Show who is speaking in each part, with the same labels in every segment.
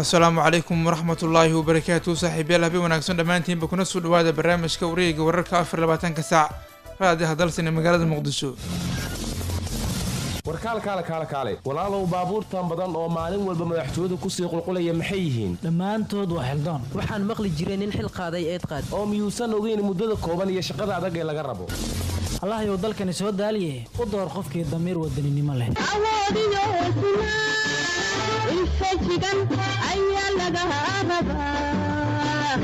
Speaker 1: asalaamu calaykum waraxmat ullaahi wabarakaatu saaxiibyaal habeen wanaagsan dhammaantiinba kuna soo dhawaada barnaamijka wareega wararka afar labaatanka saac raadiha dalsan ee magaalada muqdisho
Speaker 2: warkaalkaale kaale kaale walaalow baabuurtan badan oo maalin walba madaxtooyadu kusii qulqulaya maxay yihiin
Speaker 3: dhammaantood waa xildoon
Speaker 4: waxaan maqli jiray nin xil qaaday eed qaad
Speaker 2: oo miyuusan ogeyn muddada kooban iyo shaqada adag ee laga rabo
Speaker 3: allahayow dalkani soo daaliye u door qofkii damiir wadaninimo leh
Speaker 5: awoodiyo hesnaa infajigan ayaa laga rabaa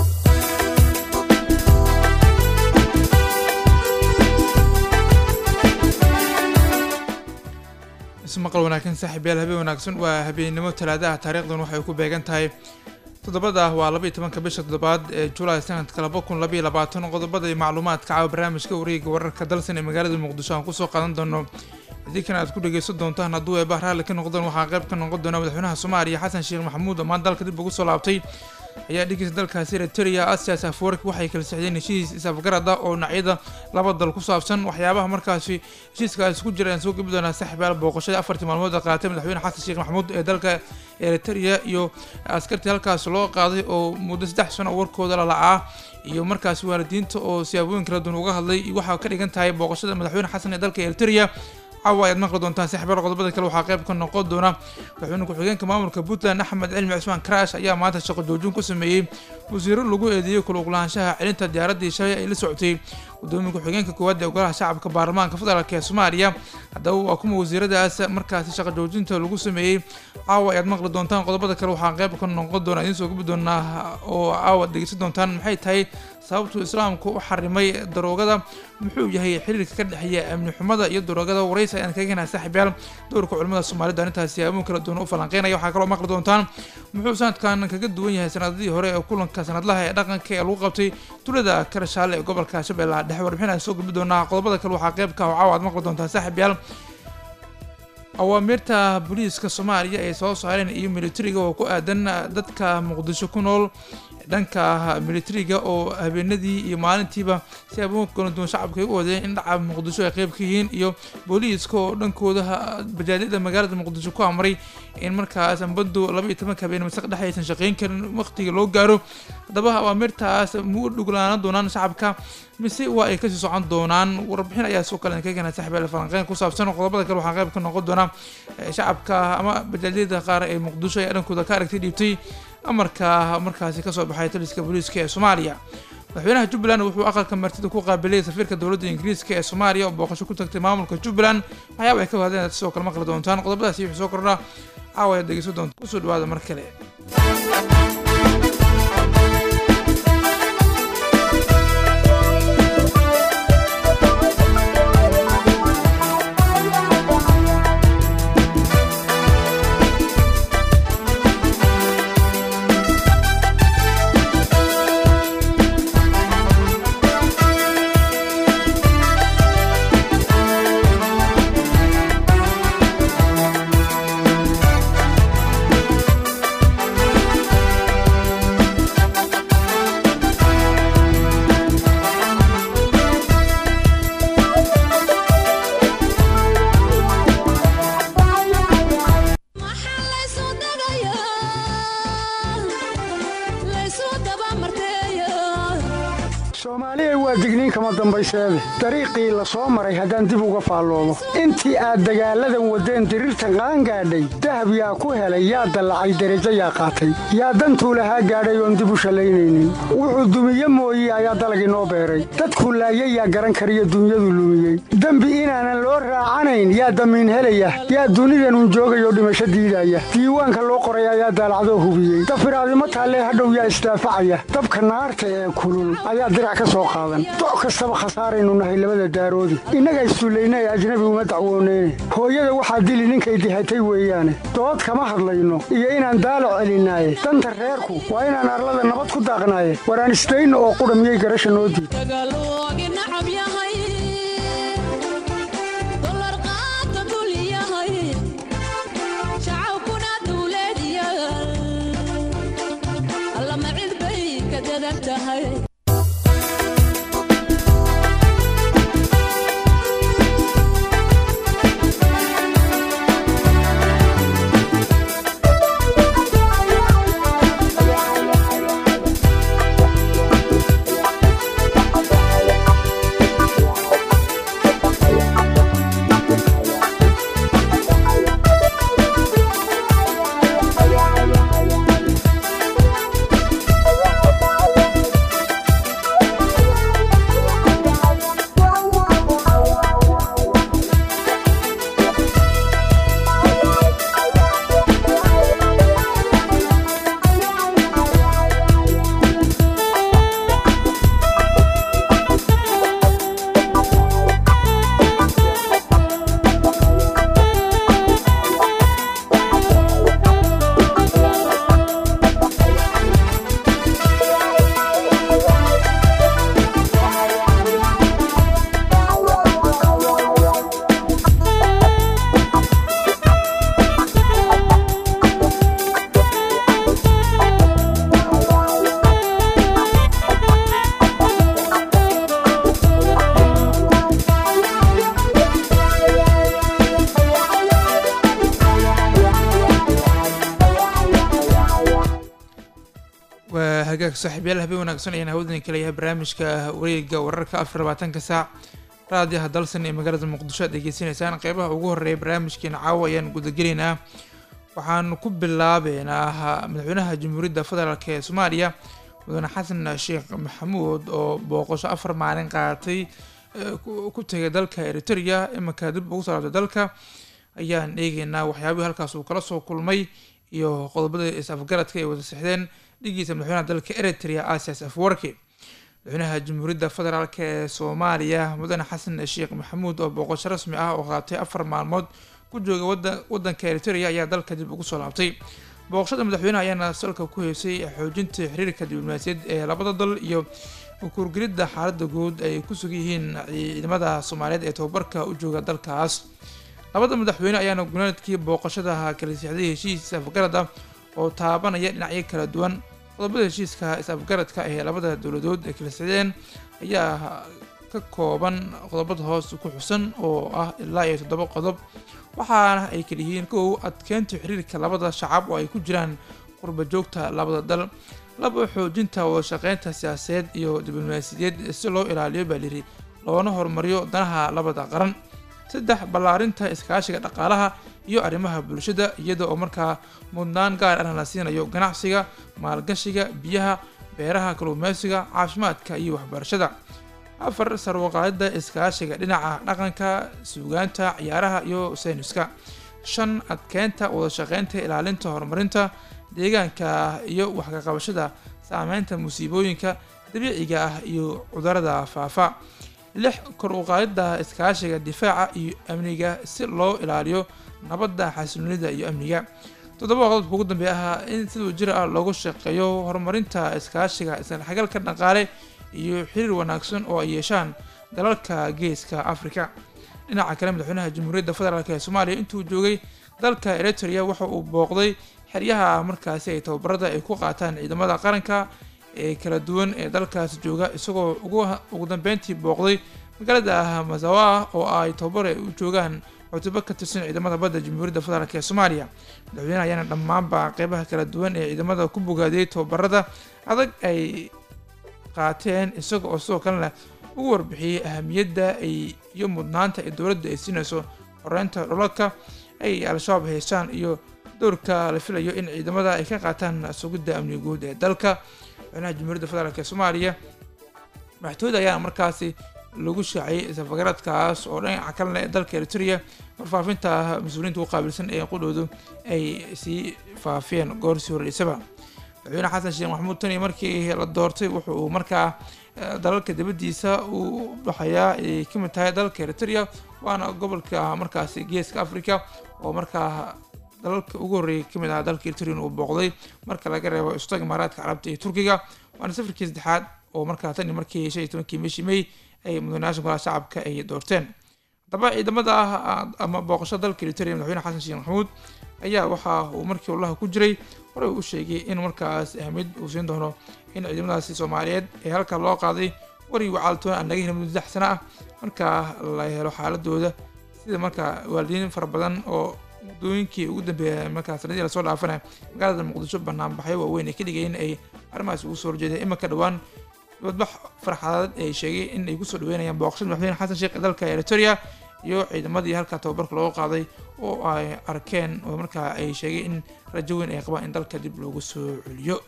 Speaker 1: ismaqal wanaagsan saaxiibyaal habeen wanaagsan waa habeennimo talaadaha taariikhdan waxay ku beegan tahay toddobada waa laba iyo tobanka bisha toddobaad ee julaay sanadka laba kun labaiyo labaatan qodobada iyo macluumaadka caawa barnaamijka wareega wararka dalsan ee magaalada muqdisho aan kusoo qaadan doono idinkana aad ku dhegeysan doontaan hadduu eebah raalli ka noqdaan waxaa qayb ka noqon doona madaxweynaha soomaaliya xasan sheekh maxamuud oo maan dalka dib ugu soo laabtay ayaa dhigeysa dalkaasi eritrea asias afwerki waxay kala sixdeen heshiis isafgarad ah oo dhinacyada laba dal ku saabsan waxyaabaha markaasi heshiiskaasi ku jira aan soo gebi doonaa saaxiibayaal booqashada afartii maalmood ee qaatay madaxweyne xasan sheekh maxamuud ee dalka eritrea iyo askartii halkaas loo qaaday oo muddo saddex sano warkooda lalacaa iyo markaasi waalidiinta oo siyaabooyin kala duwan uga hadlay waxaa ka dhigan tahay booqashada madaxweyne xasan ee dalka eritrea caawa ayaad maqli doontaan saaxiibayaal qodobada kale waxaa qayb ka noqon doona madaxweyne ku-xigeenka maamulka puntland axmed cilmi cismaan karaash ayaa maanta shaqo joojin ku sameeyey wasiiro lagu eedeeyey kuluglaanshaha celinta diyaaraddii shalay ay la socotay gudoomiye ku-xigeenka koowaad ee golaha shacabka baarlamaanka federaalk ee soomaaliya haddaba waa kuma wasiiradaas markaasi shaqo joojinta lagu sameeyey caawa ayaad maqli doontaan qodobada kale waxaa qayb ka noqon doona idiin soo gubi doonaa oo caawa dhegeysan doontaan maxay tahay sababtuu islaamku u xarimay daroogada muxuu yahay xiriirka ka dhexeeya amni xumada iyo daroogada waraysi ayaan kaga henaa saaxiibyaal dowrka culimada soomaalida arrintaas siyaaboon kala duwan u falanqeynaya waxaa kaloo maqli doontaan muxuu sanadkan kaga duwan yahay sanadadii hore ee kulanka sanadlaha ee dhaqanka ee lagu qabtay tulada karashaale ee gobolka shabeellaha dhexe warbixin aan soo gudbi doonaa qodobada kale waxaa qayb ka ah oo caawa aad maqli doontaan saaxiibyaal awaamirta booliiska soomaaliya ay soo saareen iyo militariga oo ku aadan dadka muqdisho ku nool dhanka militariga oo habeenadii iyo maalintiiba si aboon kala duwan shacabka ay u wadeen in dhaca muqdisho ay qayb ka yihiin iyo booliiska oo dhankooda bajaadida magaalada muqdisho ku amray in markaas ambadu laba iyo tobanka habeen masaq dhexe aysan shaqeyn karin waqtiga loo gaaro haddaba awaamirtaas mu u dhuglaana doonaan shacabka mise waa ay kasii socon doonaan warbixin ayaa soo kale ka gana saxibeel falanqeyn ku saabsan qodobada kale waxaa qayb ka noqon doona shacabka ama bajaadiyada qaar ee muqdisho ayaa dhankooda ka aragtay dhiibtay amarka markaasi kasoo baxay taliska booliiska ee soomaaliya madaxweynaha jubbaland wuxuu aqalka martida ku qaabilay safiirka dowladda ingiriiska ee soomaaliya oo booqasho ku tagtay maamulka jubbaland waxyaaba ay ka hadleen sidoo kale maqli doontaan qodobadaasi wuxuu soo kordhaa caawa ayaad dhegeysan doonta kusoo dhawaada mar kale
Speaker 6: soomaaliya waa digniin kama dambayseede dariiqii la soo maray haddaan dib uga faalloomo intii aad dagaalladan waddeen diriirtan qaangaadhay dahab yaa ku helay yaa dallacay derajo yaa qaatay yaa dantuu lahaa gaadhay oon dib u shallaynaynin wuxuu dumiye mooye ayaa dalagii noo beeray dadku laayay yaa garan kariyo dunyadu lumiyey dembi inaanan loo raacanayn yaa damiin helaya yaa dunidanun joogayoo dhimasho diidaya diiwaanka loo qoray ayaa daalacdoo hubiyey dafiraadimo taallee hadhow yaa isdaafacaya dabka naarta ee kulul ayaa dirac ka soo qaadan doc kastaba khasaaraynu nahay labada daaroodi innaga issullayna ee ajnabi uma dacwooneyne hooyada waxaa dili ninkay dihatay weeyaane dood kama hadlayno iyo inaan daalac celinaaye danta reerku waa inaan arlada nabad ku daaqnaaye waraan isdayno oo qudha miyay garasha noo diid
Speaker 1: hagaag saaxiibyaal habeen wanaagsan ayaan hawdan kala yahay barnaamijka wareega wararka afar labaatanka saac raadiyaha dalsan ee magaalada muqdisho aad degeysanaysaan qeybaha ugu horeeya barnaamijkeena caawa ayaan gudagelaynaa waxaan ku bilaabeynaa madaxweynaha jamhuuriyadda federaalk ee soomaaliya mudane xasan sheekh maxamuud oo booqasho afar maalin qaadatay ku tegay dalka eritrea iminka dib ugu salaabtay dalka ayaan eegeynaa waxyaabihii halkaas uu kala soo kulmay iyo qodobada is-afgaradka ay wada sixdeen dhigiisa madaxweynaha dalka eritrea asias afwarki madaxweynaha jamhuuriyadda federaalk ee soomaaliya mudane xasan sheekh maxamuud oo booqasho rasmi ah oo qaatay afar maalmood ku jooga wadanka eritrea ayaa dalka dib ugu soo laabtay booqashada madaxweynaha ayaana salka ku heysay xoojinta xiriirka diblomaasiyaed ee labada dal iyo kurgelidda xaalada guud ay ku sugan yihiin ciidamada soomaaliyeed ee tababarka u jooga dalkaas labada madaxweyne ayaana gunaadkii booqashadaha kala siixday heshiis afgarada oo taabanaya dhinacyo kala duwan qodobada heshiiska is-afgaradka ee labada dowladood ay kala sixdeen ayaa ka kooban qodobada hoos ku xusan oo ah ilaa iyo toddoba qodob waxaana ay kala yihiin kow adkeynta xiriirka labada shacab oo ay ku jiraan qurba joogta labada dal laba xoojinta wada shaqeynta siyaasadeed iyo diblomaasiyadeed si loo ilaaliyo baa lihi loona horumariyo danaha labada qaran saddex ballaarinta iskaashiga dhaqaalaha iyo arrimaha bulshada iyada oo markaa mudnaan gaar ahna la siinayo ganacsiga maalgashiga biyaha beeraha kalluumeysiga caafimaadka iyo waxbarashada afar sarwaqaadida iskaashiga dhinaca dhaqanka suugaanta ciyaaraha iyo sayniska shan adkeynta wada shaqeynta ilaalinta horumarinta deegaanka iyo waxkaqabashada saameynta musiibooyinka dabiiciga ah iyo cudurada faafa lix kor u qaadida iskaashiga difaaca iyo amniga si loo ilaaliyo nabadda xasiloonida iyo amniga toddoba qodobka ugu dambeeya ahaa in siduu jir ah loogu shaqeeyo horumarinta iskaashiga isdhexgalka dhaqaale iyo xiriir wanaagsan oo ay yeeshaan dalalka geeska afrika dhinaca kale madaxweynaha jamhuuriyadda federaalk ee soomaaliya intuu joogay dalka eritrea waxa uu booqday xeryaha markaasi ay tababarada ay ku qaataan ciidamada qaranka ee kala duwan ee dalkaas jooga isagoo ugu dambeyntii booqday magaalada mazawa oo ay tababar ay u joogaan cutubbo ka tirsan ciidamada badda jamhuuriyadda federaalk ee soomaaliya madaxweynaha ayaana dhammaanba qeybaha kala duwan ee ciidamada ku bogaadiyey tababarada adag ay qaateen isaga oo sidoo kalena ugu warbixiyey ahamiyadda ay iyo mudnaanta ay dowladda ay siinayso xoreynta dholalka ay al-shabaab haystaan iyo dowrka la filayo in ciidamada ay ka qaataan sugidda amniga guud ee dalka madaxweynaha jamhuuriyadda federaalk ee soomaaliya madaxtooyda ayaana markaasi lagu shaaciyey safagaradkaas oo dhinaca kalena ee dalka eritrea warfaafinta mas-uuliyiinta u qaabilsan ee qudhoodu ay sii faafiyeen goor sii horreysaba madaxweyne xasan sheekh maxamuud tani markii la doortay wuxu uu markaa dalalka dibaddiisa uu dhaxayaa ay ka mid tahay dalka eritrea waana gobolka markaasi geeska africa oo markaa dalalka ugu horreeyay kamid ah dalka eritrea uu booqday marka laga reebo istaga imaaraadka carabta iyo turkiga waana safarkii saddexaad oo markaa tani markii shan iyo tobankii bishii may ay mudanayaasha golaha shacabka ay doorteen haddaba ciidamada ah ama booqasho dalka eritrea madaxweyne xasan sheekh maxamuud ayaa waxa uu markii wallaha ku jiray horey u sheegay in markaas ahmid uu siin doono in ciidamadaasi soomaaliyeed ee halka loo qaaday wari wacaaltoon aan laga helin muddo saddex sano ah markaa la helo xaaladooda sida markaa waalidiin fara badan oo muddooyinkii ugu dambeeya markaa sanadii lasoo dhaafana magaalada muqdisho banaanbaxyo waaweyn ay ka dhigayeen ay arrimahaas ugu soo horjeedeen iminka dhowaan dibadbax farxadeed ay sheegay in ay kusoo dhaweynayaan booqashada madaxweyne xasan sheekh ee dalka eritrea iyo ciidamadii halkaa tababarka looga qaaday oo ay arkeen oo markaa ay sheegay in rajo weyn ay qabaan in dalka dib loogu soo celiyo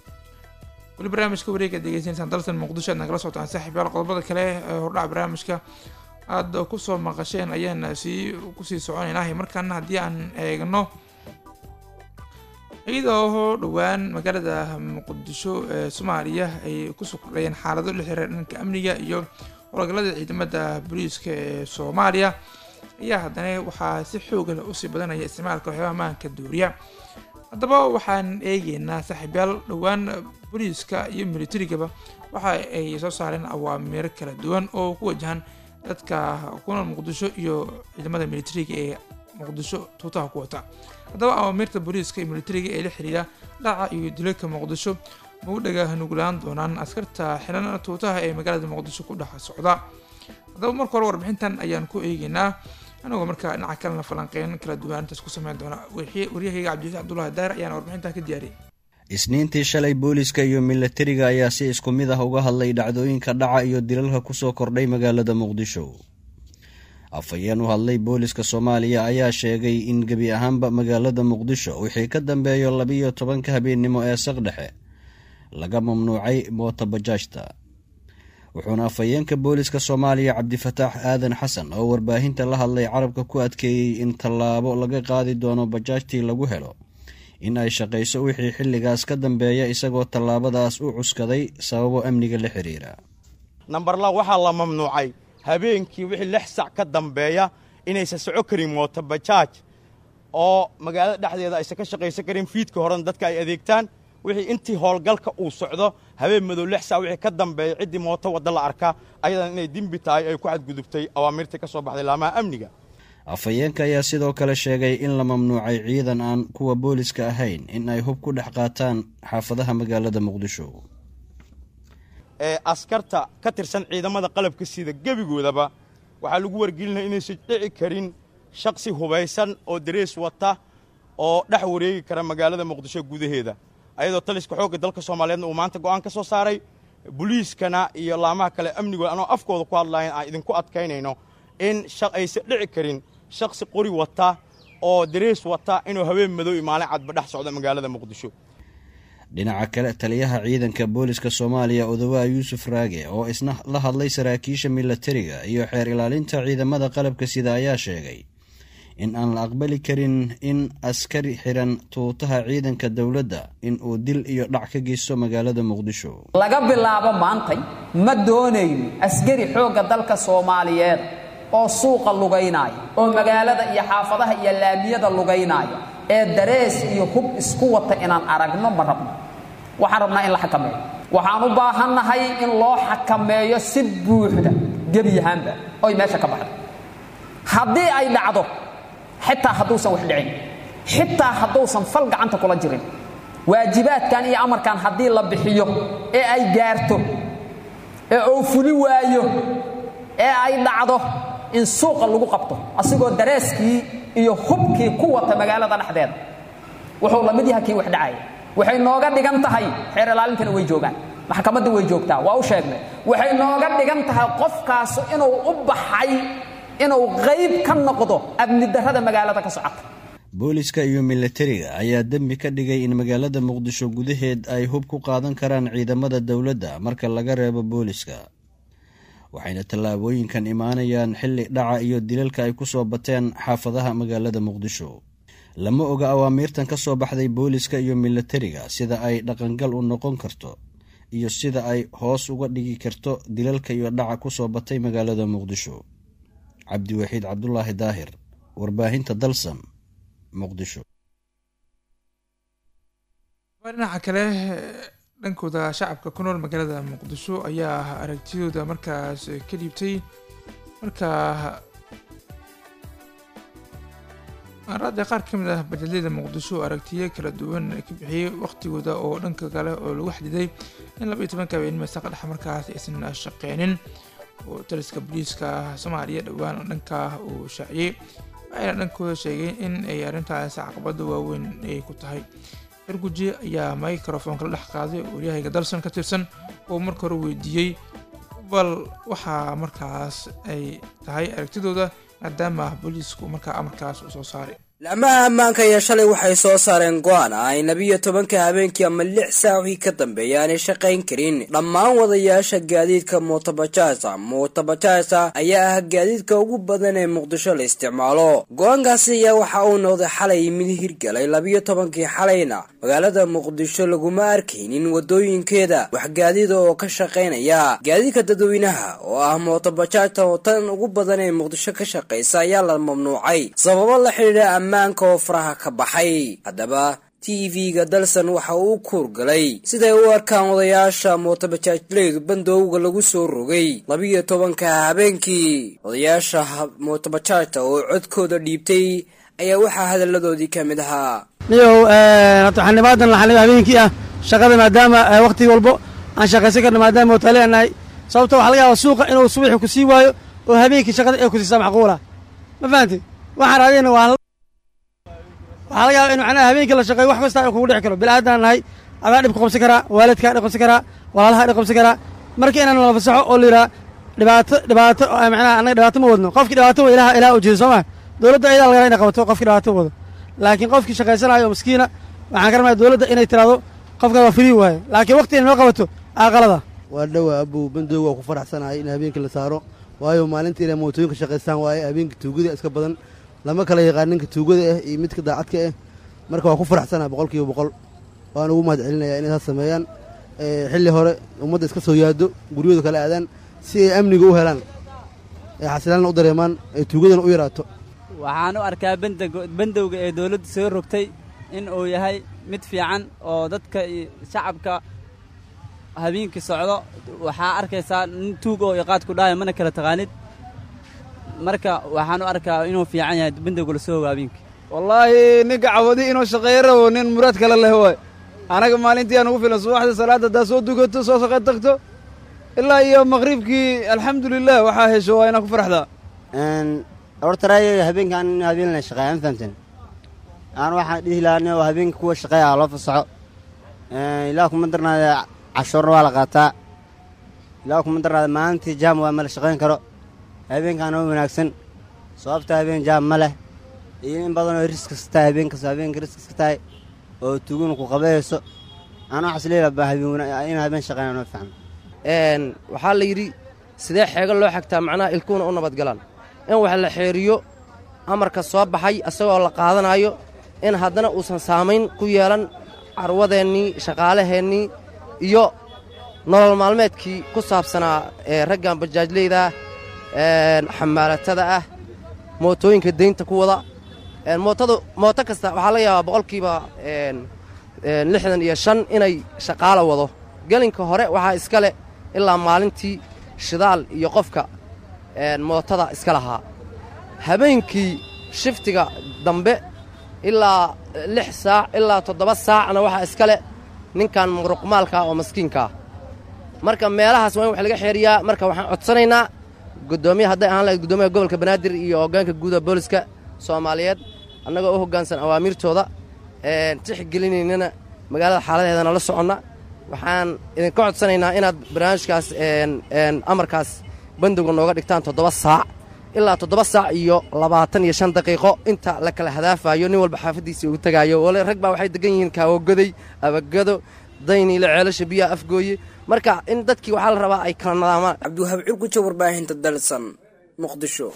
Speaker 1: weli barnaamijka wareega degeysanaysaan dalkan muqdisho aad nagala socotaan saaxiib yaal qodobada kale ee hordhaca barnaamijka aada kusoo maqasheen ayaan sii kusii soconaynaa markaana haddii aan eegno iyadoo dhowaan magaalada muqdisho ee soomaaliya ay kusoo kordhayeen xaalado la xiriira dhanka amniga iyo howlgallada ciidamada booliiska ee soomaaliya ayaa haddana waxaa si xooga leh usii badanaya isticmaalka waxyaabaha maanka duuriya haddaba waxaan eegeynaa saaxiibyaal dhowaan booliiska iyo militarigaba waxa ay soo saareen awaamiiro kala duwan oo ku wajahan dadka ku nool muqdisho iyo ciidamada militariga ee muqdisho tuutaha ku wata haddaba awaamiirta booliiska iyo militariga ee la xiriira dhaca iyo dilalka muqdisho mau dhaga nuglaan doonaan askarta xiran tuutaha ee magaalada muqdisho ku dhex socda haddaba marka hore warbixintan ayaan ku eegeynaa anagoo markaa dhinaca kalena falanqeyn kala duwan intaas ku sameyn doona waryahayga cabdifatix cabdullahi daar ayaana warbixintan ka diyaariyay
Speaker 7: isniintii shalay booliska iyo milatariga ayaa si isku mid ah uga hadlay dhacdooyinka dhaca iyo dilalka kusoo kordhay magaalada muqdisho afhayeen u hadlay booliska soomaaliya ayaa sheegay in gebi ahaanba magaalada muqdisho wixii ka dambeeyo labiyo tobanka habeennimo ee saqdhexe laga mamnuucay mootobajaajta wuxuuna afhayeenka booliska soomaaliya cabdifataax aadan xasan oo warbaahinta la hadlay carabka ku adkeeyey in tallaabo laga qaadi doono bajaajtii lagu helo in ay shaqayso wixii xilligaas ka dambeeya isagoo tallaabadaas u cuskaday sababo amniga la xiriira
Speaker 8: nambarla waxaa la mamnuucay habeenkii wixii lix sac ka dambeeya inaysan soco karin mootobajaaj oo magaalada dhexdeeda aysan ka shaqaysan karin fiidka horena dadka ay adeegtaan wixii intii howlgalka uu socdo habeen madow lix sac wixii ka dambeeya ciddii mooto wadda la arkaa ayadan inay dembi tahay ay ku xadgudubtay awaamirtii ka soo baxday laamaha amniga
Speaker 7: afhayeenka ayaa sidoo kale sheegay in la mamnuucay ciidan aan kuwa booliska ahayn in ay hub ku dhex qaataan xaafadaha magaalada muqdisho
Speaker 8: ee askarta ka tirsan ciidamada qalabka sida gebigoodaba waxaa lagu wargelinaya inaysan dhici karin shaksi hubaysan oo darees wata oo dhex wareegi kara magaalada muqdisho gudaheeda ayadoo taliska xoogga dalka soomaaliyeedna uu maanta go'aan ka soo saaray boliiskana iyo laamaha kale amnigooda anoo afkooda ku hadlayan aan idinku adkaynayno in aysan dhici karin shaksi qori wata oo darees wata inuu habeen madow iyo maalin cadba dhex socdo magaalada muqdisho
Speaker 7: dhinaca kale taliyaha ciidanka booliska soomaaliya odawaa yuusuf raage oo isna la hadlay saraakiisha milatariga iyo xeer ilaalinta ciidamada qalabka sida ayaa sheegay in aan la aqbali karin in askari xiran tuutaha ciidanka dowladda in uu dil iyo dhac ka geysto magaalada muqdisho
Speaker 9: laga bilaabo maantay ma doonayno askari xoogga dalka soomaaliyeed oo suuqa lugaynaya oo magaalada iyo xaafadaha iyo laamiyada lugaynaya ee darees iyo hub isku wata inaan aragno ma rabno waxaan rabnaa in la xakameeyo waxaan u baahannahay in loo xakameeyo si buuxda gebiyahaanba oy meesha ka baxdo haddii ay dhacdo xitaa hadduusan wax dhicin xitaa hadduusan fal gacanta kula jirin waajibaadkan iyo amarkan haddii la bixiyo ee ay gaarto ee uu fuli waayo ee ay dhacdo in suuqa lagu qabto asigoo dareeskii iyo hubkii ku wata magaalada dhexdeeda wuxuu la mid yaha kii wax dhacaya waxay nooga dhigan tahay xeer ilaalintana way joogaan maxkamadda way joogtaa waa u sheegnay waxay nooga dhigan tahay qofkaasu inuu u baxay inuu qayb ka noqdo amni darrada magaalada ka socota
Speaker 7: booliska iyo milatariga ayaa dembi ka dhigay in magaalada muqdisho gudaheed ay hub ku qaadan karaan ciidamada dowladda marka laga reebo booliska waxayna tallaabooyinkan imaanayaan xilli dhaca iyo dilalka ay ku soo bateen xaafadaha magaalada muqdisho lama oga awaamiirtan ka soo baxday booliska iyo milatariga sida ay dhaqangal u noqon karto iyo sida ay hoos uga dhigi karto dilalka iyo dhaca ku soo batay magaalada muqdisho cabdiwaxiid cabdulaahi daahir warbaahinta dalsam muqdisho
Speaker 1: dhinaca kale dhankooda shacabka ku nool magaalada muqdisho ayaa aragtidooda markaas ka dhiibtay markaa aaraadda qaar ka mid ah bajalyada muqdisho aragtiyo kala duwan ka bixiyey waqtigooda oo dhanka kale oo lagu xadiday in laba iyo tobanka habeenimo saqa dhex markaas aysan shaqeynin oo taliska booliiska soomaaliya dhowaan dhankaa uu shaaciyey waxayna dhankooda sheegeen in ay arrintaas caqabada waaweyn ay ku tahay erguji ayaa microfonka la dhex qaaday waryahayga dalson ka tirsan oo marka hore weydiiyey bal waxaa markaas ay tahay aragtidooda maadaama booliisku markaa amarkaas uu soo saaray
Speaker 10: laamaha ammaanka ayaa shalay waxay soo saareen go-aan ah ay labiyo tobanka habeenkii ama lix saac wixii ka dambeeya aanay shaqayn karin dhammaan wadayaasha gaadiidka mootobajaasa mootobajaasa ayaa ah gaadiidka ugu badan ee muqdisho la isticmaalo go-aankaasi ayaa waxa uu noqday xalay mid hirgalay labiyo tobankii xalayna magaalada muqdisho laguma arkaynin wadooyinkeeda wax gaadiida oo ka shaqaynaya gaadiidka dadweynaha oo ah mootobajaajta oo tan ugu badan ee muqdisho ka shaqaysa ayaa la mamnuucay sababo la xidhiidha ammaanka oo faraha ka baxay haddaba t v-ga dalsan waxa uu kuurgalay siday u arkaan odayaasha mootobajaajleydu bandowga lagu soo rogay labiyo tobanka habeenkii odayaasha mootobajaajta oo codkooda dhiibtay ayaa waxaa hadalladoodii ka mid ahaa
Speaker 11: niyow horta xildhibaadan la xildhibaa habeenkii ah shaqada maadaama wakhti walbo aan shaqaysan karno maadaama mootaale aan nahay sababta waxaa laga yaabaa suuqa inuu subaxi ku sii waayo oo habeenkii shaqada ay ku siisaa macquula ma fahamtid waxaan raadiyna waa waxaa laga yaaba in macnaha habeenkii la shaqeeyo wax kasta ay kugu dhici karo bilaadan nahay adaa dhib ku qabsan karaa waalidkaa dhib qabsan karaa walaalahaa dhib qabsan karaa marka inaan la fasaxo oo la yidhaha dhibaato dhibaato macnaha annaga dhibaato ma wadno qofkii dhibaato wada ilaha ilaha ujeeda soo ma dowladda ayadaa laga inay qabato qofkii dhibaato wado laakiin qofkii shaqaysanayo oo miskiina waxaan ka rabnaya dowladda inay tiraahdo qofkan waa frii waaye laakiin waqti inay noo qabato aqalada
Speaker 12: waa dhowaa abow bandoog waa ku faraxsanahay in habeenkii la saaro waayo maalintii inay mootooyinka shaqaystaan waaye habeenkii tuugada iska badan lama kala yaqaan ninka tuugada ah iyo midka daacadka ah marka waa ku faraxsanahay boqol kiiba boqol waan ugu mahad celinayaa inay saas sameeyaan xilli hore ummadda iska soo yaado guryahooda kala aadaan si ay amniga u helaan ee xasilaanna u dareemaan ee tuugadana u yaraato
Speaker 13: waxaan u arkaa bandowga ee dowladda soo rogtay in uu yahay mid fiican oo dadka iyo shacabka habeenkii socdo waxaa arkaysaa nin tuug oo iqaad ku dhahaya mana kala taqaanid marka waxaan u arkaa inuu fiican yahay bandowga la soo ogo habeenkii
Speaker 14: wallaahi ninka cawadi inuu shaqeeyo rabo nin muraad kale leh waay anaga maalintii aan ugu filan subaxda salaadda haddaad soo dugato soo shaqey tagto ilaa iyo maqribkii alxamdulilah waxaa hesho waa inaa ku faraxdaa
Speaker 15: hortaraay habeenkaan in habeen la shaqeeya ma fahamteen aan waxaan dhihi lahaa oo habeenka kuwa shaqeeya loo fasaxo ilaa kuma darnaada cashuurna waa la qaataa ilaa kuma darnaada maalintii jaam waa ma la shaqayn karo habeenkaana u wanaagsan sababta habeen jaam ma leh iyo in badanoo riskas tahay habeenkas habeenka riskas ka tahay oo tuguna ku qabayayso aan waxaas leelabaa in habeen shaqeynaa noo fiican
Speaker 4: waxaa la yidhi sidee xeego loo xagtaa macnaha ilkuhuna u nabadgalaan in wax la xeeriyo amarka soo baxay isagoo la qaadanayo in haddana uusan saamayn ku yeelan carwadeennii shaqaalaheennii iyo nolol maalmeedkii ku saabsanaa ee raggan bajaajleyda ah xamaalatada ah mootooyinka daynta ku wada mootadu mooto kasta waxaa laga yaabaa boqolkiiba lixdan iyo shan inay shaqaalo wado gelinka hore waxaa iska leh ilaa maalintii shidaal iyo qofka mootada iska lahaa habeenkii shiftiga dambe ilaa lix saac ilaa toddoba saacna waxaa iska leh ninkan muruqmaalkaa oo maskiinkaa marka meelahaas waa in wax laga xeeriyaa marka waxaan codsanaynaa gudoomiya hadday ahaan lahayd gudoomiyaha gobolka banaadir iyo hoggaanka guuda booliska soomaaliyeed annagoo u hoggaansan awaamiirtooda tixgelinaynana magaalada xaaladeedana la soconna waxaan idinka codsanaynaa inaad barnaamijkaas amarkaas bandowga nooga dhigtaan toddoba saac ilaa toddoba saac iyo labaatan iyo shan daqiiqo inta la kala hadaafayo nin walba xaafaddiisii ugu tegaayo wale rag baa waxay degan yihiin kaawogoday abagado dayniile ceelasha biyaha afgooye marka in dadkii waxaa la rabaa ay kala nadaamaan
Speaker 10: cabdiwahaab curguja warbaahinta dalsan muqdisho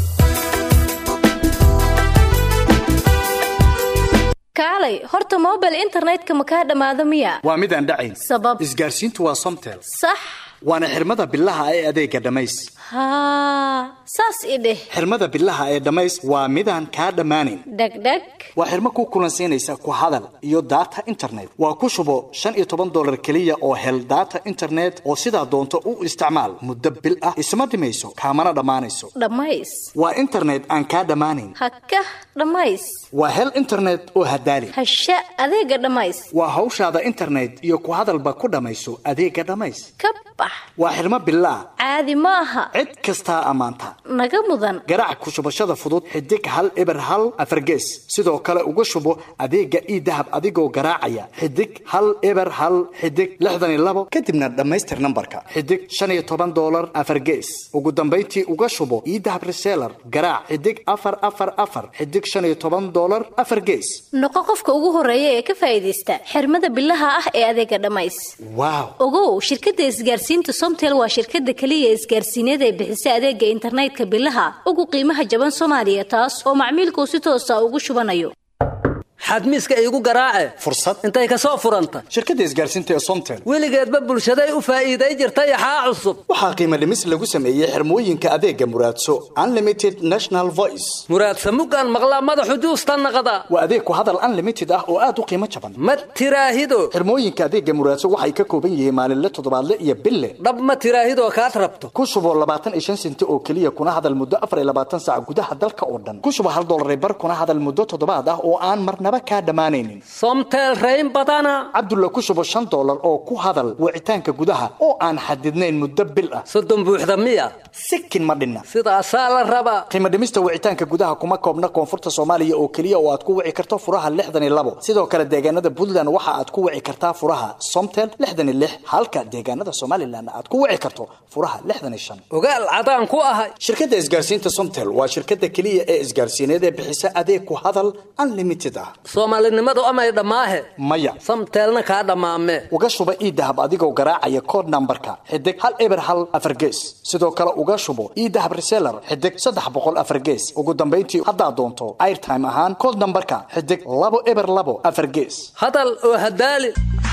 Speaker 16: kaalay horta mobile internetka ma kaa dhammaado miya
Speaker 17: waa midaan dhacayn
Speaker 16: sabab
Speaker 17: isgaarsiintu waa somtel
Speaker 16: sax
Speaker 17: waana xirmada bilaha ee adeega dhammays
Speaker 16: haa saas i dheh
Speaker 17: xirmada bilaha ee dhammays waa midaan kaa dhammaanayn
Speaker 16: dhegdheg
Speaker 17: waa xirmo ku kulansiinaysa ku hadal iyo daata internet waa ku shubo shan iyo toban dolar keliya oo hel daata internet oo sidaa doonto u isticmaal muddo bil ah isma dhimayso kaamana dhammaanayso
Speaker 16: dhammays
Speaker 17: waa internet aan kaa dhammaanayn
Speaker 16: hakah dhammays
Speaker 17: waa hel internet oo hadaali
Speaker 16: hasha adeega dhammays
Speaker 17: waa hawshaada internet iyo ku hadalba ku dhammayso adeega dhammays
Speaker 16: ka bax
Speaker 17: waa xirmo bilaa
Speaker 16: caadi ma aha
Speaker 17: cid kastaa ammaanta
Speaker 16: naga mudan
Speaker 17: garaac ku shubashada fudud xidig hal eber hal afargees sidoo kale uga shubo adeega ii dahab adigoo garaacaya xidig hal eber hal xidig lixdan iyo labo kadibna dhammaystir nambarka xidig shan iyo toban dolar afargees ugu dambayntii uga shubo ii dahab reseller garaac xidig afar afar afar xidig shan iyo toban dolar afar gees
Speaker 16: noqo qofka ugu horeeya ee ka faa'iidaysta xirmada bilaha ah ee adeega dhammays
Speaker 17: waaw
Speaker 16: ogow shirkadda isgaarsiinta somtel waa shirkadda keliya isgaarsiineed ee bixisa adeega internetka bilaha ugu qiimaha jaban soomaaliya taas oo macmiilkuu si toosa ugu shubanayo
Speaker 18: xadmiiska iigu garaace
Speaker 17: fursad
Speaker 18: intay ka soo furanta
Speaker 17: shirkadda isgaarsiinta ee somtel
Speaker 18: weligeedba bulshaday u faa'iiday jirtay axaa cusub
Speaker 17: waxaa qiimo dhimis lagu sameeyey xirmooyinka adeega muraadso unlimited national voice
Speaker 18: muraadsa muggaan maqlaa madaxu juusta naqda
Speaker 17: waa adeeg ku hadal unlimited ah oo aad u qiimo jaban
Speaker 18: ma tiraahido
Speaker 17: xirmooyinka adeega muraadso waxay ka kooban yihiin maalinle toddobaadle iyo bille
Speaker 18: dhab ma tiraahidoo kaad rabto
Speaker 17: ku shubo labaatan iyo shan senti oo keliya kuna hadal muddo afar iyo labaatan saac gudaha dalka oo dhan ku shubo hal dollar bar kuna hadal muddo toddobaad ah oo aan marnaba marnaba kaa dhammaanaynin
Speaker 18: somtel rayn badana
Speaker 17: cabdulla ku shubo shan dollar oo ku hadal wicitaanka gudaha oo aan xadidnayn muddo bil ah
Speaker 18: soddon buuxda miya
Speaker 17: sikin ma dhinna
Speaker 18: sidaasaa la rabaa
Speaker 17: qiimo dhimista wicitaanka gudaha kuma koobna koonfurta soomaaliya oo keliya oo aad ku wici karto furaha lixdan iyo labo sidoo kale deegaanada puntland waxa aad ku wici kartaa furaha somtel lixdan iyo lix halka deegaanada somalilan aad ku wici karto furaha lixdan iyo shan
Speaker 18: ogaal cadaan ku ahay
Speaker 17: shirkadda isgaarsiinta somtel waa shirkadda keliya ee isgaarsiineed ee bixisa adeeg ku hadal unlimited ah
Speaker 18: soomaalinimadu amay dhammaahe
Speaker 17: maya
Speaker 18: samteelna kaa dhammaame
Speaker 17: uga shuba iidahab adigoo garaacaya code nambarka xidig hal eber hal afar gees sidoo kale uga shubo iidahab reseller xidig saddex boqol afar gees ugu dambayntii haddaad doonto airtime ahaan code nambarka xidig labo eber labo afar gees
Speaker 18: hadal oo hadaali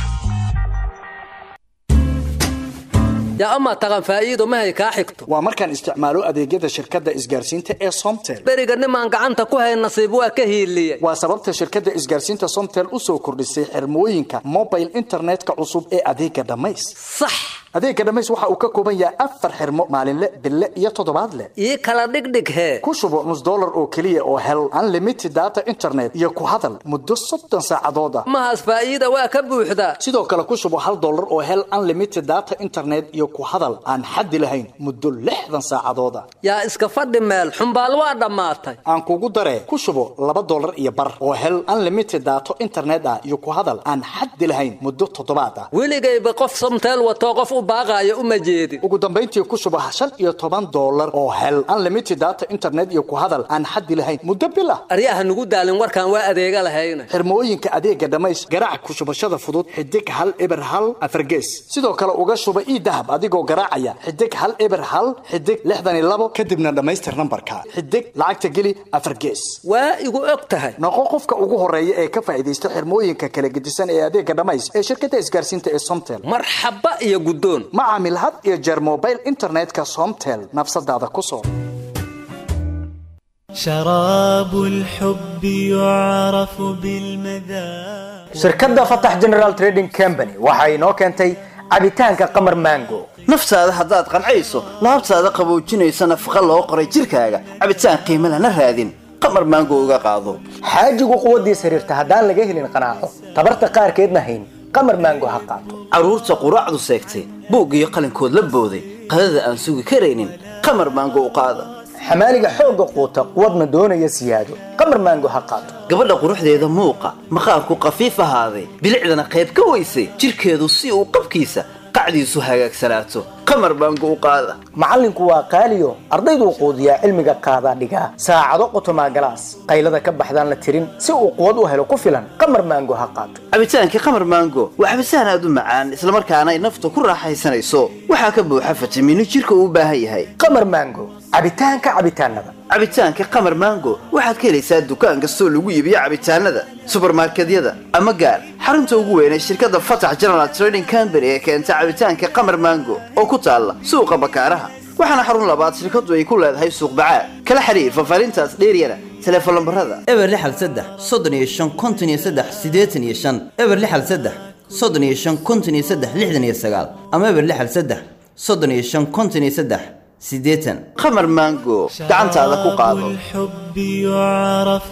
Speaker 18: yaa amaa taqan faa'iido mahay kaa xigto
Speaker 17: waa markaan isticmaalo adeegyada shirkadda isgaarsiinta ee somtel
Speaker 18: beriga nimaan gacanta ku hay nasiib waa ka hiiliyey
Speaker 17: waa sababta shirkadda isgaarsiinta somtel u soo kordhisay xirmooyinka mobile internetka cusub ee adeega dhammays
Speaker 18: sax
Speaker 17: adeega dhammays waxa uu ka kooban yahay afar xirmo maalinle bille iyo toddobaadle
Speaker 18: ii kala dhigdhig hee
Speaker 17: ku shubo nus dollar oo keliya oo hel unlimited data internet iyo ku hadal muddo soddon saacadood ah
Speaker 18: mahaas faa'iida waa ka buuxdaa
Speaker 17: sidoo kale ku shubo hal dollar oo hel unlimited data internet iyo ku hadal aan xaddi lahayn muddo lixdan saacadood ah
Speaker 18: yaa iska fadhi meel xumbaal waa dhammaatay
Speaker 17: aan kugu daree ku shubo laba dollar iyo bar oo hel unlimited daato internet ah iyo ku hadal aan xaddi lahayn muddo toddobaad ah
Speaker 18: weligayba qof somteel watoo qof u baaqaayo uma jeedin
Speaker 17: ugu dambayntii ku shubo shan iyo toban dollar oo hel unlimited data internet iyo ku hadal aan xaddi lahayn muddo bil ah
Speaker 18: aryaha nugu daalin warkaan waa adeega lahayna
Speaker 17: xirmooyinka adeega dhammays garaac ku shubashada fudud xidig hal eber hal afargees sidoo kale uga shuba iidahab adigoo garaacaya xidig hal eber hal xidig lixdan iyo labo kadibna dhammaystir nambarka xidig lacagta geli afar gees
Speaker 18: waa igu og tahay
Speaker 17: noqo qofka ugu horeeya ee ka faa'iidaysta xirmooyinka kala gedisan ee adeega dhammays ee shirkadda isgaarsiinta ee somtel
Speaker 18: marxaba iyo guddoon
Speaker 17: ma caamil had iyo jeer mobile internetka somtel nafsadaada ku soo
Speaker 19: شراب الحب يعرف بالمذاق
Speaker 20: shirkadda fatax general trading company waxa inoo keentay cabitaanka qamar mango
Speaker 21: naftaada haddaad qancayso laabtaada qaboojinaysa nafaqa loo qoray jirkaaga cabitaan qiimo lana raadin qamar maango uga qaado
Speaker 20: xaajigu quwaddiis xiriirta haddaan laga helin qanaaco tabarta qaarkeedna hayn qamar mango ha qaato
Speaker 21: carruurta quraacdu seegtay buug iyo qalinkood la booday qadada aan sugi karaynin qamar maango u qaada
Speaker 20: xamaaliga xoogga quuta quwadna doonaya siyaado qamar maango ha qaato
Speaker 21: gabadha quruxdeeda muuqa maqaarku qafiif ahaaday bilicdana qayb ka weysay jirkeedu si uu qabkiisa qacdiisu hagaagsanaato qamar maango u qaada
Speaker 20: macallinku waa qaaliyo ardayduu quudiyaa cilmiga qaadaa dhigaa saacado qotomaa galaas qaylada ka baxdaan la tirin si uu quwad u helo ku filan qamar maango ha qaato
Speaker 21: cabitaankii qamar maango waa cabitaan aad u macaan islamarkaana ay nafta ku raaxaysanayso waxaa ka buuxa fitamiino jirka uu u baahan yahay
Speaker 20: qamar maango cabitaanka cabitaanada
Speaker 21: cabitaanka qamar maango waxaad ka helaysaa dukaan kastoo lagu iibiyo cabitaanada subarmarkedyada ama gaar xarunta ugu weyn ee shirkadda fatax general trading company ee keenta cabitaanka qamar maango oo ku taalla suuqa bakaaraha waxaana xarun labaad shirkaddu ay ku leedahay suuq bacaad kala xiriir fafaarintaas dheeryana teleefon lambarada
Speaker 22: eber lixal saddex soddon iyo shan konton iyo saddex siddeetan iyo shan eber lixal saddex soddon iyo shan konton iyo saddex lixdan iyo sagaal ama eber lixal saddex soddon iyo shan konton iyo saddex siddeetan
Speaker 21: qamar maango gacantaada ku qaado
Speaker 19: الحب يعرف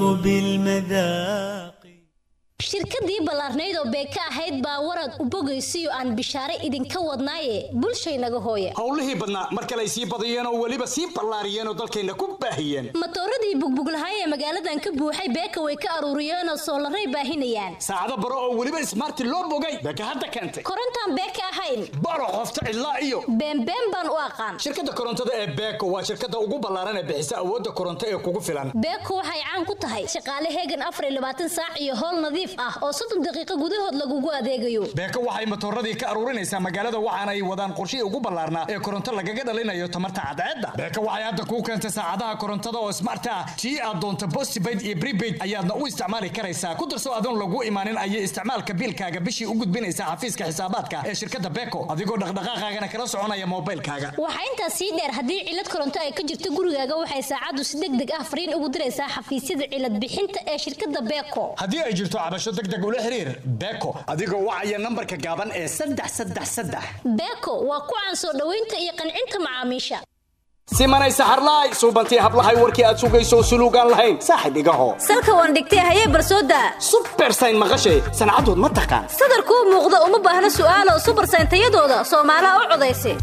Speaker 19: بالمذاق
Speaker 16: shirkadii ballaarnayd oo beeka ahayd baa warad u bogaysiyo aan bishaare idinka wadnaaye bulshaynaga hooye
Speaker 23: howlihii badnaa mar kale ay sii badiyeen oo weliba sii ballaariyeen oo dalkayna ku baahiyeen
Speaker 16: matooradii bugbuglahaay ee magaaladan ka buuxay beeka way ka aruuriyeenoo soolaray baahinayaan
Speaker 23: saacado baro oo weliba ismaarti loo bogay beeka hadda keentay
Speaker 16: korontaan beeka ahayn
Speaker 23: baro qofta cidlaa iyo
Speaker 16: beenbeen baan u aqaan
Speaker 23: shirkadda korontada ee beeko waa shirkadda ugu ballaaran ee bixisa awoodda koronto ee kugu filan
Speaker 16: beeko waxay caan ku tahay shaqaale heegan afar iyo labaatan saac iyo howl nadiif ah oo soddon daqiiqo gudahood lagugu adeegayo
Speaker 23: beeko waxay matooradii ka aruurinaysaa magaalada waxaana ay wadaan qorshihii ugu ballaarnaa ee koronto lagaga dhalinayo tamarta cadceedda beeko waxay hadda kuu keentay saacadaha korontada oo smart ah tii aad doonto postpaid iyo prepaid ayaadna u isticmaali karaysaa ku darso adoon lagu imaanin ayay isticmaalka biilkaaga bishii u gudbinaysaa xafiiska xisaabaadka ee shirkadda beeko adigoo dhaqdhaqaaqaagana kala soconaya moobilkaaga
Speaker 16: waxaa intaas sii dheer haddii cilad koronto ay ka jirto gurigaaga waxay saacaddu si deg deg ah fariin ugu diraysaa xafiisyada cilad bixinta ee shirkadda beeko
Speaker 23: haddii ay jirto cabasho deg deg ula xiriir beeko adigoo wacaya nambarka gaaban ee saddex saddex saddex
Speaker 16: beeko waa ku caan soo dhoweynta iyo qancinta macaamiisha
Speaker 23: simanay saxarlaay suubantii hablahay warkii aad sugayso suluugaan lahayn saaxib igaho
Speaker 16: salka waan dhigtay hayee barsooda
Speaker 23: subersayn maqashay sancadood ma taqaan
Speaker 16: sadarkuu muuqda uma baahna su'aalo subarsayn tayadooda soomaalaha u codaysa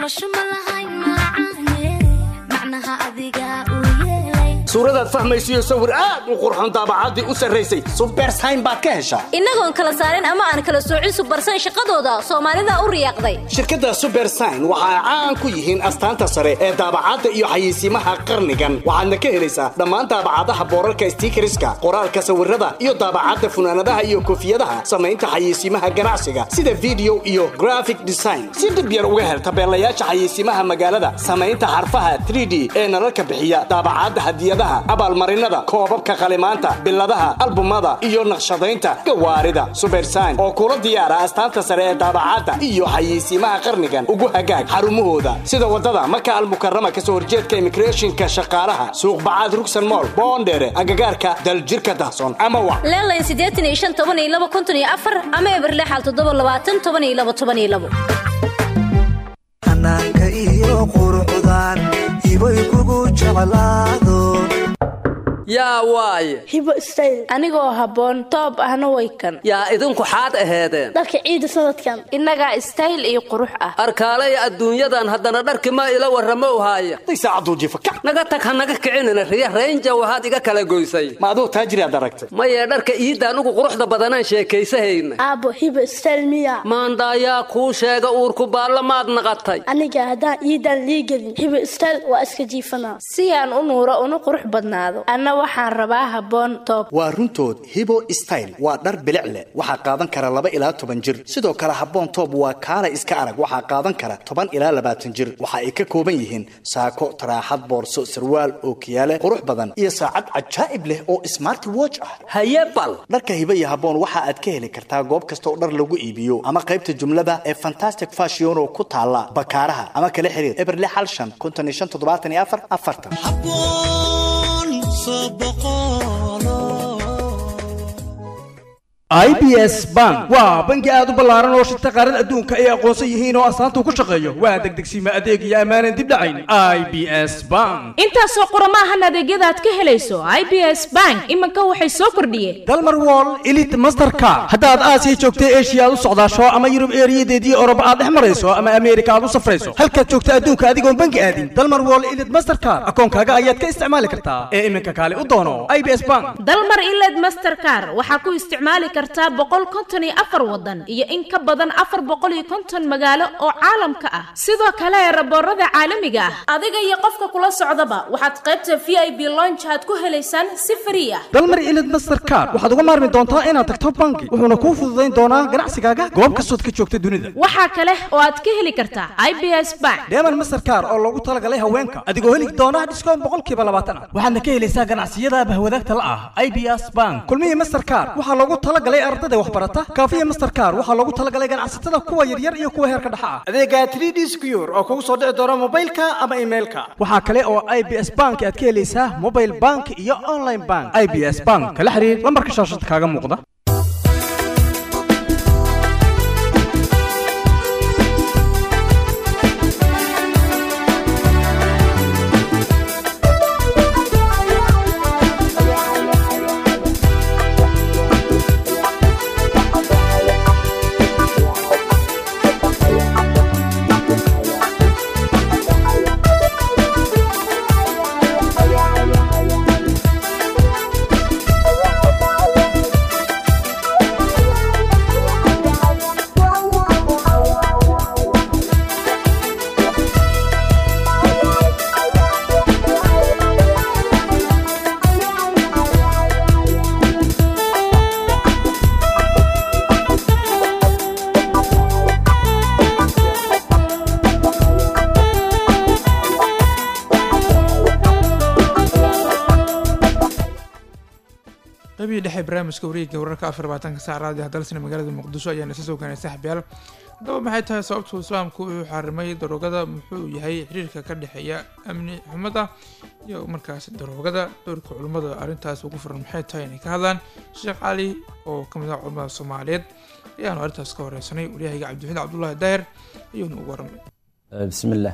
Speaker 23: suuradaad fahmaysiyo sawir aad u qurxon daabacaddii u sarraysay subersayn baad ka heshaa
Speaker 16: innagoon kala saarin ama aan kala soocin subarsayn shaqadooda soomaalida u riyaaqday
Speaker 23: shirkadda subersign waxa ay caan ku yihiin astaanta sare ee daabacadda iyo xayeysiimaha qarnigan waxaadna ka helaysaa dhammaan daabacadaha boorarka stiikariska qoraalka sawirada iyo daabacadda funaanadaha iyo koofiyadaha samaynta xayeysiimaha ganacsiga sida video iyo graphic design si dhib yar uga hel tabeelayaasha xayeysiimaha magaalada samaynta xarfaha 3d ee nalalka bixiya daabacadda hadiyadaha abaalmarinada koobabka qalimaanta biladaha albumada iyo naqshadaynta gawaarida subersign oo kula diyaara astaanta sare ee daabacadda iyo xayeysiimaha qarnigan ugu hagaag xarumahooda sida wadada maka almukarama kasoo horjeedka immigrationka shaqaalaha suuq bacaad rugsan mool boondheere agagaarka daljirka dahson ama wa
Speaker 16: leelayn siddeetan iyo shan toban iyo laba konton iyo afar ama eberlexal toddoba labaatan toban iyo laba toban iyo labo
Speaker 2: xanaanka iyo quruxdan ibay kugu jeclaado
Speaker 18: yaa waaye
Speaker 3: hibo stayl anigoo habboon toob ahna way kan
Speaker 18: yaa idinku xaad aheedeen
Speaker 3: dharka ciida sanadkan innagaa stayl iyo qurux ah
Speaker 18: arkaalaya adduunyadan haddana dharki ma ila warramo haaya naga tag ha naga kicinina riya raynja waxaad iga kala goysay
Speaker 23: ma aduu taajiriaad aragtay
Speaker 18: mayee dharka iidda anugu quruxda badanaan sheekaysahayna
Speaker 3: aabbo hibo stayl miya
Speaker 18: maandaayaa kuu sheega uurku baalla maad naqatay
Speaker 3: aniga haddaan iidan liigelin hibo stayl waa iska jiifanaa si aan u nuuro una qurux badnaado anna waxaan rabaa habboon toob
Speaker 17: waa runtood hibo style waa dhar bilic leh waxaa qaadan kara laba ilaa toban jir sidoo kale habboon toob waa kaala iska arag waxaa qaadan kara toban ilaa labaatan jir waxa ay ka kooban yihiin saako taraaxad boorso sarwaal ookiyaale qurux badan iyo saacad cajaa'ib leh oo smart watch ah
Speaker 18: haye bal
Speaker 17: dharka hibo iyo habboon waxa aad ka heli kartaa goob kasta oo dhar lagu iibiyo ama qaybta jumlada ee fantastic fashion oo ku taala bakaaraha ama kala xiriir eberle xal shan konton iyo shan toddobaatan iyo afar afartan
Speaker 5: i b s bank waa bangi aad u ballaaran oo shirta qaarada adduunka ay aqoonsan yihiin oo astaanta ku shaqeeyo waa degdegsiima adeeg iyo ammaanan dib dhacayn i b s bank
Speaker 24: intaasoo qurama ahan adeegyada aad ka helayso i b s bank iminka waxay soo kordhiyeen
Speaker 5: dalmar wall elite mastercard haddaad aasiya joogta eshiya aad u socdaasho ama yurub eeriyadeedii oroba aad dhex marayso ama ameerika aad u safrayso halkaad joogta adduunka adigoon bangi aadin dalmar wall elite mastercard akoonkaaga ayaad ka isticmaali kartaa ee iminka kaale u doono i b s bank
Speaker 24: dalmar iled mastercar waxaa ku isticmaali kartaa boqol konton iyo afar wadan iyo in ka badan afar boqol iyo konton magaalo oo caalamka ah sidoo kale raboorada caalamiga ah adiga iyo qofka kula socdaba waxaad qaybta v i b lonch aad ku helaysaan si frii ah
Speaker 5: dalmar ilid mastercard waxaad uga maarmi doontaa inaad tagto bangi wuxuuna kuu fududayn doonaa ganacsigaaga goob kastood ka joogta dunida
Speaker 24: waxaa kale oo aad ka heli kartaa i b s bank
Speaker 5: deeman mastercard oo loogu talagalay haweenka adigoo heli doona dhiskoon boqolkiiba labaatan ah waxaadna ka helaysaa ganacsiyada bahwadaagta la ah i b s bank kulmihii mastercard waxaa loogu talagalay ardada waxbarata kaafiya mastercard waxaa loogu talagalay ganacsatada kuwa yaryar iyo kuwa heerka dhexa ah adeega 3d secure oo kugu soo dhici doona mobilka ama emailka waxaa kale oo i b s bank aad ka helaysaa mobile bank iyo online bank i b s bank kala xiriir lambarka shaashada kaaga muuqda
Speaker 1: qaybihii dhexe barnaamijka wareegga wararka afar labaatanka saac raadiyo dalsina magaalada muqdisho ayaana isa soo gaanay saaxiibyaal haddaba maxay tahay sababtuu islaamku uu xarimay daroogada muxuu yahay xiriirka ka dhexeeya amni xumada iyo markaas daroogada doorka culimmada arrintaas ugu furan maxay tahay inay ka hadlaan sheekh cali oo ka mid ah culimmada soomaaliyeed ayaanu arrintaas ka horeysanay waryahayga cabdiwaxiid cabdullaahi daahir ayuuna ugu waramay
Speaker 25: bismillaah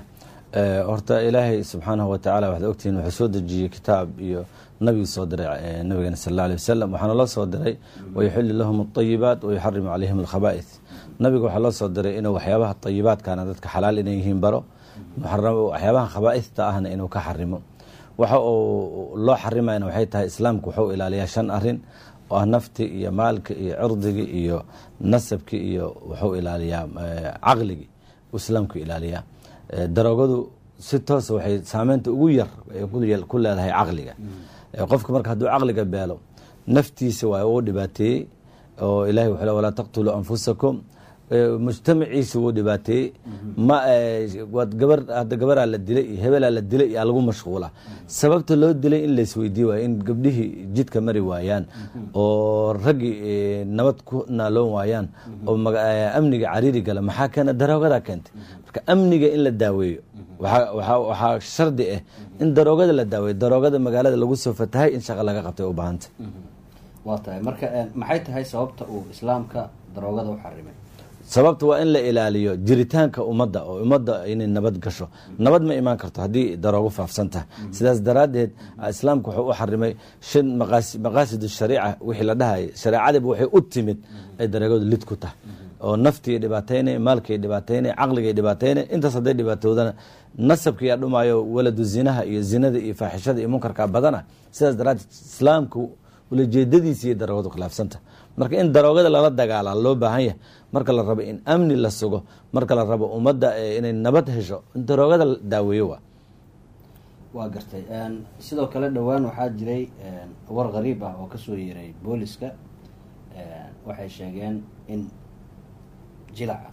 Speaker 6: Eh, horta ilaahay subxaanahu watacaala waxaad ogtihiin wuxuu soo dejiyey kitaab iyo nabigii soo diray eh, nabigeena sal alla alay wasalam waxaana loo soo diray wayuxillu lahum alطayibaat wayuxarimu calayhim alkhaba'ith nabiga waxaa loo soo diray inuu waxyaabaha tayibaadkana dadka xalaal inay yihiin baro muxaram- waxyaabaha khaba'ithta ahna inuu ka xarimo waxa uu loo xarimayna waxay tahay islaamku wuxuu ilaaliyaa shan arin oo ah nafti iyo maalki iyo cirdigii iyo nasabki iyo wuxuu ilaaliyaa eh, caqligii uu islaamku ilaaliyaa Eh, daroogadu si toosa waxay saameynta ugu yar ay ku yel- ku leedahay caqliga Eh, qofka marka hadduu caqliga beelo naftiisa waa uu dhibaateeyey oo ilahay wuxuu le walaa taqtuluu anfusakum Eh, mujtamaciisa wuu dhibaateeyey ma eh, waad gabar hadda gabaraa la dilay iyo hebelaa la dilay iyo lagu mashquula sababta loo dilay in laisweydiiye waayo in gabdhihii jidka mari waayaan oo raggii eh, nabad ku naaloon waayaan oo maga- eh, amniga cariiri gala maxaa keena daroogadaa keentay marka amniga in la daaweeyo waxaa- waxaa waxaa shardi ah in daroogada la daaweeyo daroogada magaalada lagu soo fatahay in shaqo laga qabtay u baahanta
Speaker 7: waa tahay marka een, maxay tahay sababta uu islaamka daroogada u xarimay
Speaker 6: sababta waa in la ilaaliyo jiritaanka ummadda oo ummadda inay nabad gasho nabad ma imaan karto haddii daroogo faafsan tahay sidaas daraaddeed islaamku wuxuu u xarimay shan maqaasi- maqaasid shariica wixii la dhahayay shareecadiiba waxay u timid ay daroogadu lid ku tahay oo naftii dhibaataynay maalkii dhibaataynay caqligay dhibaataynay intaas hadday dhibaatoodana nasabkiyaa dhumaayo waladu zinaha iyo zinada iyo faaxishada iyo munkarka badana sidaas daraaddeed islaamku ulajeedadiisa iyo daroogadu khilaafsanta marka in daroogada lala dagaala loo baahan yahay marka la rabo in amni la sugo marka la rabo ummadda eh, inay nabad hesho in daroogada la daaweeyo waa
Speaker 7: waa gartay een, sidoo kale dhowaan waxaa jiray een, war qariib ah oo kasoo yeeray booliska een, waxay sheegeen in jilaca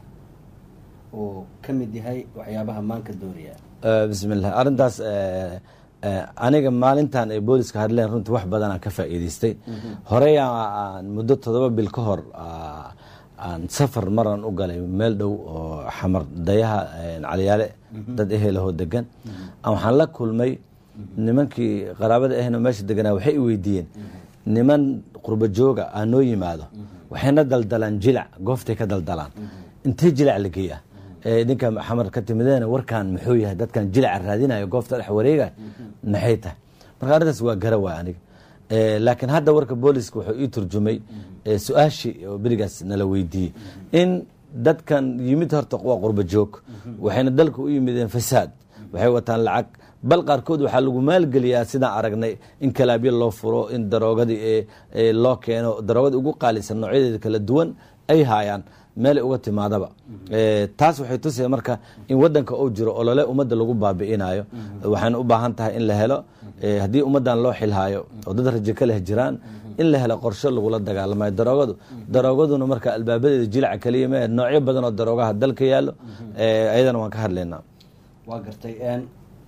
Speaker 7: uu ka mid yahay waxyaabaha maanka dooriya
Speaker 6: Eh, bismillah arrintaas eh, eh, aniga maalintan ay booliska hadleen runtii wax badan aan ka faa'iidaystay horey aan- aan muddo toddoba bil ka hor ah, aan safar maran u galay meel dhow oo xamar dayaha eh, caliyaale dad ehelahoo degan aan waxaan la kulmay nimankii qaraabada ahna meesha deganaa waxay i weydiiyeen niman qurbo jooga aa noo yimaado waxayna daldalaan jilac gooftay ka daldalaan intee jilac la geeya ee idinka xamar ka timideen warkan muxuu yahay dadkan jilaca raadinayo goofta dhex wareegay maxay tahay marka arrintaas waa gara waay aniga Eh, laakiin hadda warka booliska wuxuu ii turjumay eh, su-aashii oo berigaas nala weydiiyey in dadkan yimid horta waa qurbo joog waxayna dalka u yimideen fasaad waxay wataan lacag bal qaarkood waxaa lagu maalgeliyaa sidaan aragnay in kalaabyo loo furo in daroogadii ee- ee loo keeno daroogada ugu qaalisan noocyadeeda kala duwan ay haayaan meelay uga timaadaba Eh, taas waxay tusaya marka in wadanka uu jiro olole ummadda lagu baabi'inayo waxayna u baahan tahay in la helo eh, haddii ummaddan loo xilhaayo oo dad rajo ka leh jiraan in la helo qorshe lagula dagaalamayo daroogadu daroogaduna marka albaabadeeda jilaca kaliya mee noocyo badan oo daroogaha dalka yaallo eh, ayadana waan ka hadlaynaa
Speaker 7: waa gartay een,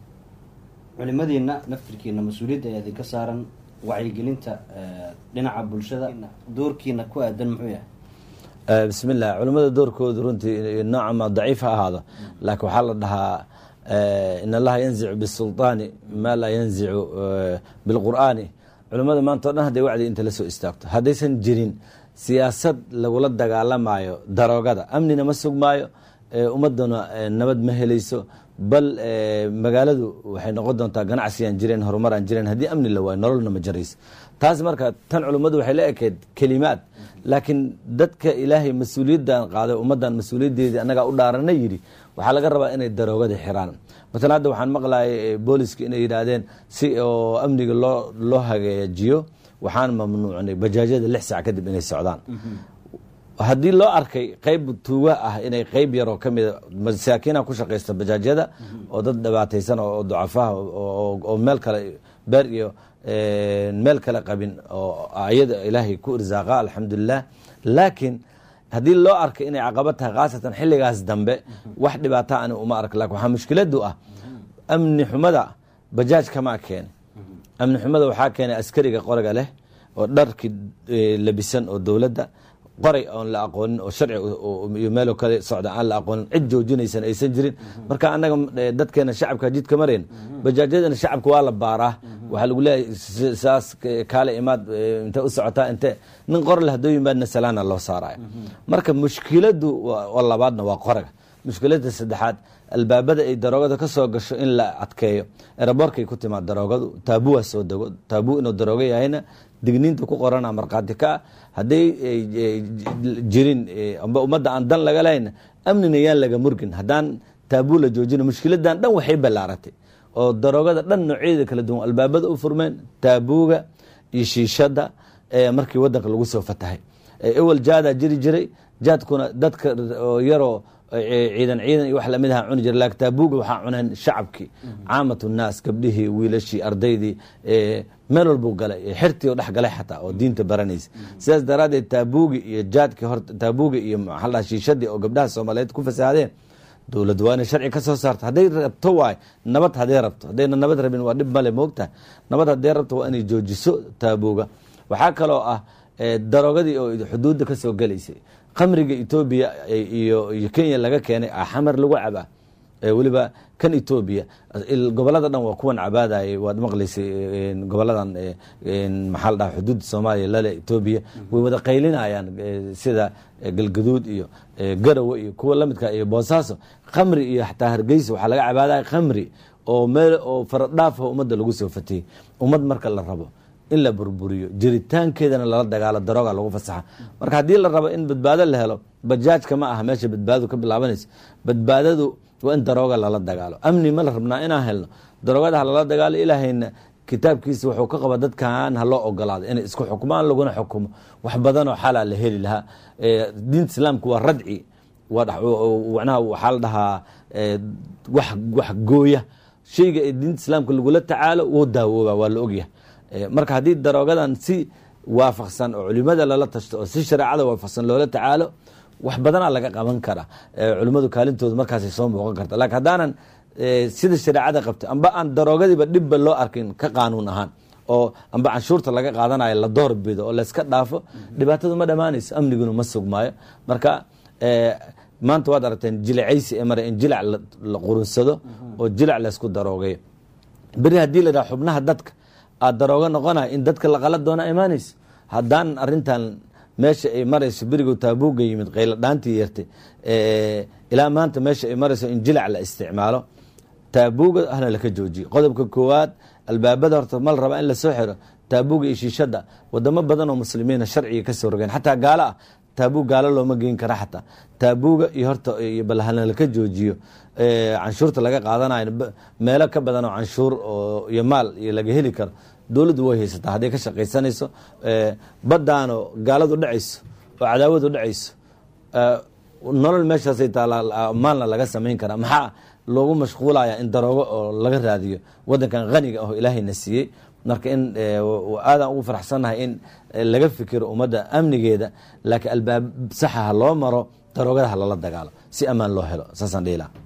Speaker 7: culimadiina naftirkiina mas-uuliyadda ayaa idinka saaran wacyigelinta eh, dhinaca bulshada doorkiina ku aadan muxuu yahay
Speaker 6: Eh, bismillah culimmada doorkoodu runtii nooca ma daciif ha ahaado laakiin waxaa la dhahaa eh, in allaha yanzicu bisulطaani maa laa yanzicu eh, bilqur'aani culimmada maanta o dhan hadday wacdi inta la soo istaagto haddaysan jirin siyaasad lagula dagaalamayo daroogada amnina ma sugmaayo eh, ummaduna eh, nabad ma helayso bal eh, magaaladu waxay noqon doontaa ganacsiyaan jireen horumaraan jireen haddii amni la waayo nololna ma jarayso taas marka tan culimmadu waxay la ekeyd kelimaad laakiin dadka ilaahay mas-uuliyaddan qaaday ummaddan mas-uuliyaddeedii annagaa u dhaarana yidhi waxaa laga rabaa inay daroogada xiraan matalan hadda waxaan maqlayay eh, booliska inay yidhaahdeen si oo amniga loo loo hagaajiyo waxaan mamnuucnay bajaajyada lix saac kadib inay socdaan haddii loo arkay qeyb tuuga ah inay qeyb yaroo ka mida masaakiina ku shaqaysta bajaajyada oo dad dhibaataysan oo oo ducafaha oo- oo oo meel kale beer iyo eh, meel kale qabin oo ayada ilaahay ku irsaaqa alxamdulilah laakiin haddii loo arkay inay caqabad tahay khaasatan xilligaas dambe wax dhibaata ani uma ark lakin waxaa mushkiladu ah amni xumada bajaaj kamaa keene amni xumada waxaa keenay askariga qoriga leh oo dharkii eh, labisan oo dowladda qoray oon la aqoonin oo sharci oo- oo- iyo meelo kale socda aan la aqoonin cid joojinaysan aysan jirin marka annaga eh, dadkeena shacabka jidka marayn bajaajyadana shacabka waa la baaraa waxaa lagu leeyahay s- saas k- kaale imaad eh, intee u socotaa inte nin qor leh hadduu yimaadna salaana loo saaraya marka mushkiladu waa waa labaadna waa qoraga mushkiladda saddexaad albaabada ay daroogada ka soo gasho in la adkeeyo eraboorkay ku timaad daroogadu taabuwaa soo dego taabu inuu daroogo yahayna digniinta ku qorana markhaati ka ah hadday jirin amba ummadda aan dan laga lahayna amnina yaan laga murgin haddaan taabuu la joojina mushkiladan dhan waxay ballaaratay oo daroogada dhan noocyadeeda kala duwan albaabada u furmeen taabuuga iyo shiishada markii wadanka lagu soo fatahay ewel jaadaa jiri jiray jaadkuna dadka yaroo ciidan ciidan iyo wax lamid aha cuni jira laakiin taabuuga waxaa cuneen shacabkii caamatu naas gabdhihii wiilashii ardaydii meel walbuu galay xirtii oo dhex galay xataa oo diinta baranaysa sidaas daraaddeed taabuugi iyo jaadkii hor taabuugi iyo maxaa la shiishadii oo gabdhaha soomaaliyeed ku fasaadeen dowladdu waa inay sharci ka soo saarto hadday rabto waay nabad hadday rabto haddayna nabad rabin waa dhib male moogta nabad hadday rabto waa inay joojiso taabuuga waxaa kaloo ah daroogadii oo xuduudda ka soo gelaysay khamriga etoobiya iyo iyo kenya laga keenay xamar lagu cabaa weliba kan etoobiya gobolada dhan waa kuwan cabaadayay waad maqlaysay goboladan maxaa la dhaha xuduudda soomaaliya lale etoobiya way wada qaylinayaan sida galgaduud iyo garawe iyo kuwa lamidka iyo boosaaso khamri iyo xataa hargeysa waxaa laga cabaadaya khamri oo meel oo faradhaafa ummadda lagu soo fatiyey ummad marka la rabo in la burburiyo jiritaankeedana lala dagaalo darooga lagu fasaxa marka haddii la rabo in badbaado la helo bajaajka ma aha meesha badbaadadu ka bilaabanaysa badbaadadu waa in darooga lala dagaalo amni ma la rabnaa inaan helno daroogada ha lala dagaalo ilaahayna kitaabkiisa wuxuu ka qaba dadkan ha loo ogolaado inay isku xukmaan laguna xukumo wax badanoo xalaa la heli lahaa diinta islaamka waa radci wanaha waxaa la dhahaa wax wax gooya shayga ee diinta islaamka lagula tacaalo wuu daawooba waa la ogyahay marka haddii daroogadan si waafaqsan oo culimada lala tashto oo si shareecada waafaqsan loola tacaalo wax badanaa laga qaban karaa culimmadu kaalintooda markaasay soo muuqan karta lakiin haddaanan sida shareecada qabta amba aan daroogadiiba dhibba loo arkin ka qaanuun ahaan oo amba canshuurta laga qaadanayo la door bido oo layska dhaafo dhibaatadu ma dhammaanayso amniguna ma sugmaayo marka maanta waad aragteen jilicaysi ee mare in jilac la qurunsado oo jilac laysku daroogayo beri haddii la dhaha xubnaha dadka aad darooga noqonaya in dadka laqala doona imaanayso haddaan arintan meesha ay marayso berigo taabuuga yimid qaylo dhaantii yartay ilaa maanta meesha ay marayso in jilac la isticmaalo taabuuga ahna laka joojiyo qodobka koowaad albaabada horta mal raba in lasoo xiro taabuuga iyo shiishada wadamo badan oo muslimiina sharciga kasoo rogeen xataa gaalo ah taabuu gaalo looma geyn kara xataa taabuuga iyo horta bal hana laka joojiyo canshuurta laga qaadanayo meelo ka badan oo canshuur iyo maal iyo laga heli karo dowladdu way haysataa hadday ka shaqaysanayso baddaano gaaladu dhacayso oo cadaawadu dhacayso nolol meeshaasay taala maalna laga samayn karaa maxaa loogu mashquulaya in daroogo oo laga raadiyo wadankan haniga aho ilaahayna siiyey marka in aadaan ugu faraxsannahay in laga fikiro ummadda amnigeeda laakiin albaab saxa ha loo maro daroogada ha lala dagaalo si ammaan loo helo saasaan dhihi laha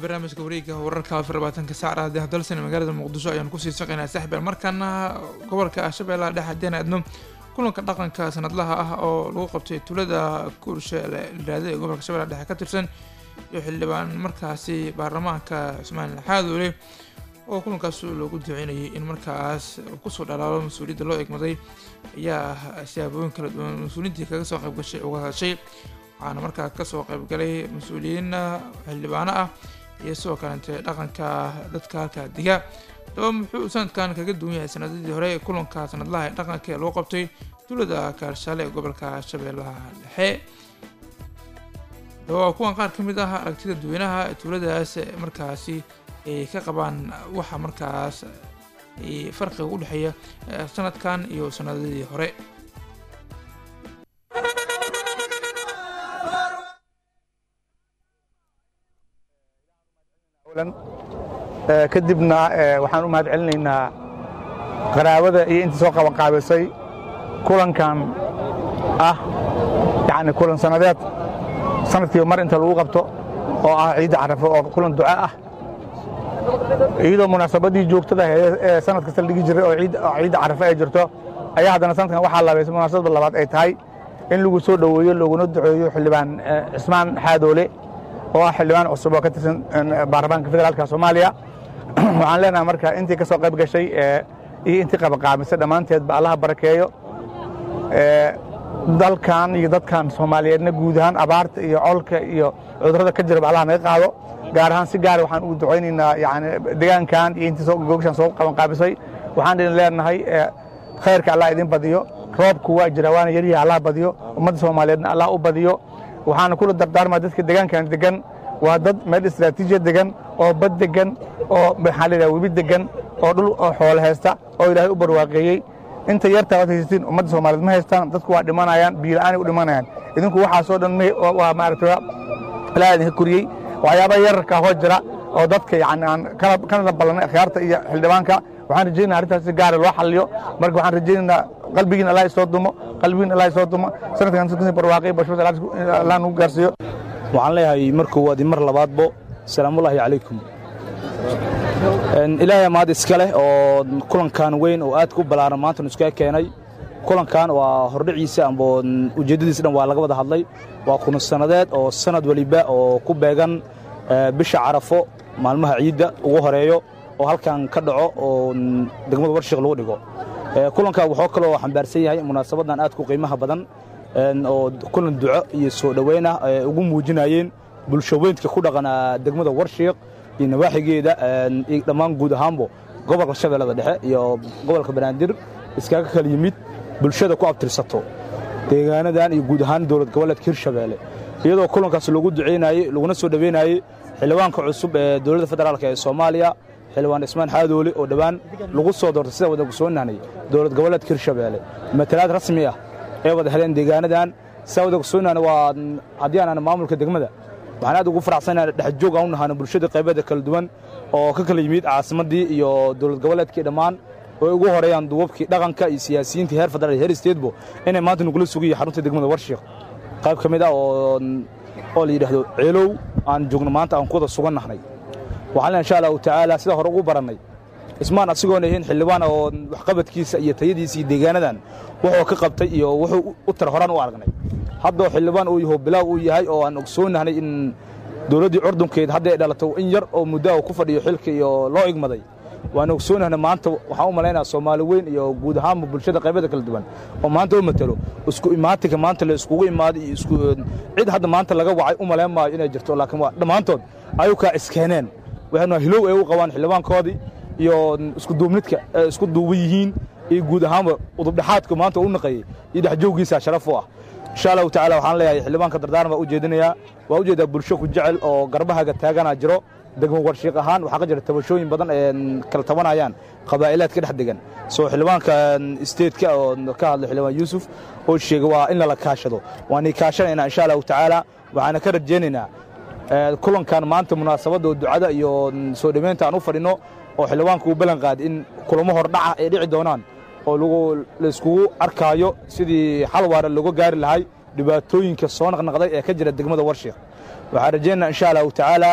Speaker 1: barnaamijka wareega wararka afar labaatanka saacada haddii hadalsan magaalada muqdisho ayaan kusii saqaynaa saaxiibeel markaana gobolka shabeellaha dhexe haddii aan aadno kulanka dhaqanka sanadlaha ah oo lagu qabtay tuulada kuurshe liraada ee gobolka shabeellaha dhexe ka tirsan iyo xildhibaan markaasi baarlamaanka cusmaan xaadoole oo kulankaas loogu duceynayay in markaas kusoo dhalaalo mas-uuliyadda loo egmaday ayaa siyaabooyin kala duwan mas-uuliyiintii kaga soo qaybgashay uga hadashay waxaana markaa kasoo qaybgalay mas-uuliyiin xildhibaano ah iyo sidoo kalente dhaqanka dadka halkaa diga daba muxuu sanadkan kaga duwan yahay sanadadii hore kulanka sanadlaha ee dhaqanka ee loo qabtay tuulada kaarshaale ee gobolka shabeellaha dhexe daba waa kuwan qaar ka mid ah aragtida dadweynaha tuuladaas markaasi ay ka qabaan waxa markaas farqiga u dhexeeya sanadkan iyo sanadadii hore
Speaker 8: kadibna waxaan u mahad celinaynaa qaraabada iyo intii soo qabanqaabisay kulankan ah yani kulan sanadeed sanadkiiba mar inta lagu qabto oo ah ciidda carafo oo kulan duca ah iyadoo munaasabadii joogtada ee sanad kasta la dhigi jiray oo ciidda carafo ay jirto ayaa haddana sanadkan waxaa labaysay munaasabada labaad ay tahay in lagu soo dhoweeyo looguna duceeyo xildhibaan cismaan xaadoole oo ah xildhibaan cusub oo ka tirsan baarlamaanka federaalka soomaaliya waxaan leenahay marka intii ka soo qayb gashay iyo intii qabaqaamisay dhammaanteedba allaha barakeeyo dalkan iyo dadkan soomaaliyeedna guud ahaan abaarta iyo colka iyo cudurrada ka jiraba allaha naga qaado gaar ahaan si gaara waxaan ugu ducaynaynaa yani deegaankan iyo intii gogashan soo qabanqaabisay waxaan idin leenahay khayrka allah idin badiyo roobku waa jira waana yaryaha allah badiyo ummadda soomaaliyeedna allah u badiyo waxaana kula dardaarmaa dadka deegaankan degan waa dad meel istraatiijiya degan oo bad degan oo maxaa layidhaha webi degan oo dhul oo xoolo haysta oo ilaahay u barwaaqeeyey inta yartaa waad haysatiin ummadda soomaaliyeed ma haystaan dadku waa dhimanayaan biila'aanay u dhimanayaan idinku waxaasoo dhan waa maaragtay ilaaha idinka koriyey waxyaabaha yararka hoo jira oo dadka yani aan kana ballanay akhyaarta iyo xildhibaanka waxaan rajaynaa arrintaas si gaara loo xalliyo marka waxaan rajaynaynaa qalbigiin allah isoo dumo qalbigiin allah isoo dumo sanadkan barwaaqay bashbad allah nagu gaarsiiyo
Speaker 9: waxaan leeyahay mar koowaad iyo mar labaadbo salaamullaahi calaykum ilaahay mahad iska leh oo kulankan weyn oo aadka u ballaaran maanta nu iskaga keenay kulankan waa hordhiciisa amba ujeeddadiisa dhan waa laga wada hadlay waa kuna sannadeed oo sanad weliba oo ku beegan bisha carafo maalmaha ciidda ugu horeeyo oo halkan ka dhaco oo degmada warshiq lagu dhigo kulanka wuxuu kaloo xambaarsan yahay munaasabadan aadku qiimaha badan oo kulan duco iyo soo dhoweyn ah ay ugu muujinayeen bulshaweyntka ku dhaqana degmada warshiiq iyo nawaaxigeeda iyo dhammaan guud ahaanbo gobolka shabeellada dhexe iyo gobolka banaadir iskaga kala yimid bulshada ku abtirsato deegaanadan iyo guud ahaan dowlad goboleedka hirshabeelle iyadoo kulankaas loogu ducaynayey laguna soo dhoweynayey xildhibaanka cusub ee dowladda federaalk ee soomaaliya xildhibaan ismaan xaadoole oo dhowaan lagu soo doortay sida wada ogsoonaanay dowlad goboleedka hirshabeelle matalaad rasmi ah ee wada heleen deegaanadan sida wada ogsoonaana waa haddii aanan maamulka degmada waxaan aad ugu faraxsanahay dhexjoog aan u nahano bulshada qaybeeda kala duwan oo ka kala yimid caasimaddii iyo dowlad goboleedkii dhammaan oo ugu horeeyaan duwabkii dhaqanka iyo siyaasiyiintii heer federaal iyo heer statebo inay maanta nugula sugayihin xarunta degmada warshiiq qayb ka mid ah oo oo la yidhaahdo ceelow aan joogno maanta aan ku wada sugan nahnay waxaan lena insha allahu tacaala sida hore ugu barannay ismaan asigoona ahayn xildhibaan oo waxqabadkiisa iyo tayadiisa iyo deegaanadan wuxuu ka qabtay iyo wuxuu u tar horaan u aragnay haddoo xildhibaan uu yaho bilaaw uu yahay oo aan ogsoonahnay in dowladdii curdunkeed hadday dhalato in yar oo muddo ku fadhiyo xilka iyo loo igmaday waan ogsoonahnay maanta waxaan u malaynaya soomaali weyn iyo guud ahaanba bulshada qaybada kala duwan oo maanta u matelo isku imaatinka maanta la iskugu imaaday iyo isku cid hadda maanta laga wacay u malayn maayo inay jirto laakiin waa dhammaantood ayuu kaa iskeeneen waxaynu hilow ay u qabaan xildhibaankoodii iyo isku duubnidka isku duuban yihiin iyo guud ahaanba udubdhexaadka maanta u naqayey iyo dhexjooggiisa sharaf u ah insha allahu tacala waxaan leeyahay xildhibaanka dardaaran baa u jeedinayaa waa u jeedaa bulsho ku jecel oo garbahaga taaganaa jiro degmo warshiiq ahaan waxaa ka jira tabashooyin badan ee kala tabanayaan qabaa'ilaad ka dhex degan soo xildhibaanka steedka oo ka hadlay xildhibaan yuusuf oo sheegay waa in lala kaashado waanay kaashanaynaa insha allahu tacaala waxaana ka rajaynaynaa kulankan maanta munaasabadda oo ducada iyo soo dhoweynta aan u fadhinno oo xildhibaanka uu ballan qaaday in kulamo hordhaca ay dhici doonaan oo lagu layskugu arkaayo sidii xal waara looga gaari lahay dhibaatooyinka soo naqnaqday ee ka jira degmada warshiiq waxaan rajaynaynaa insha allahu tacaala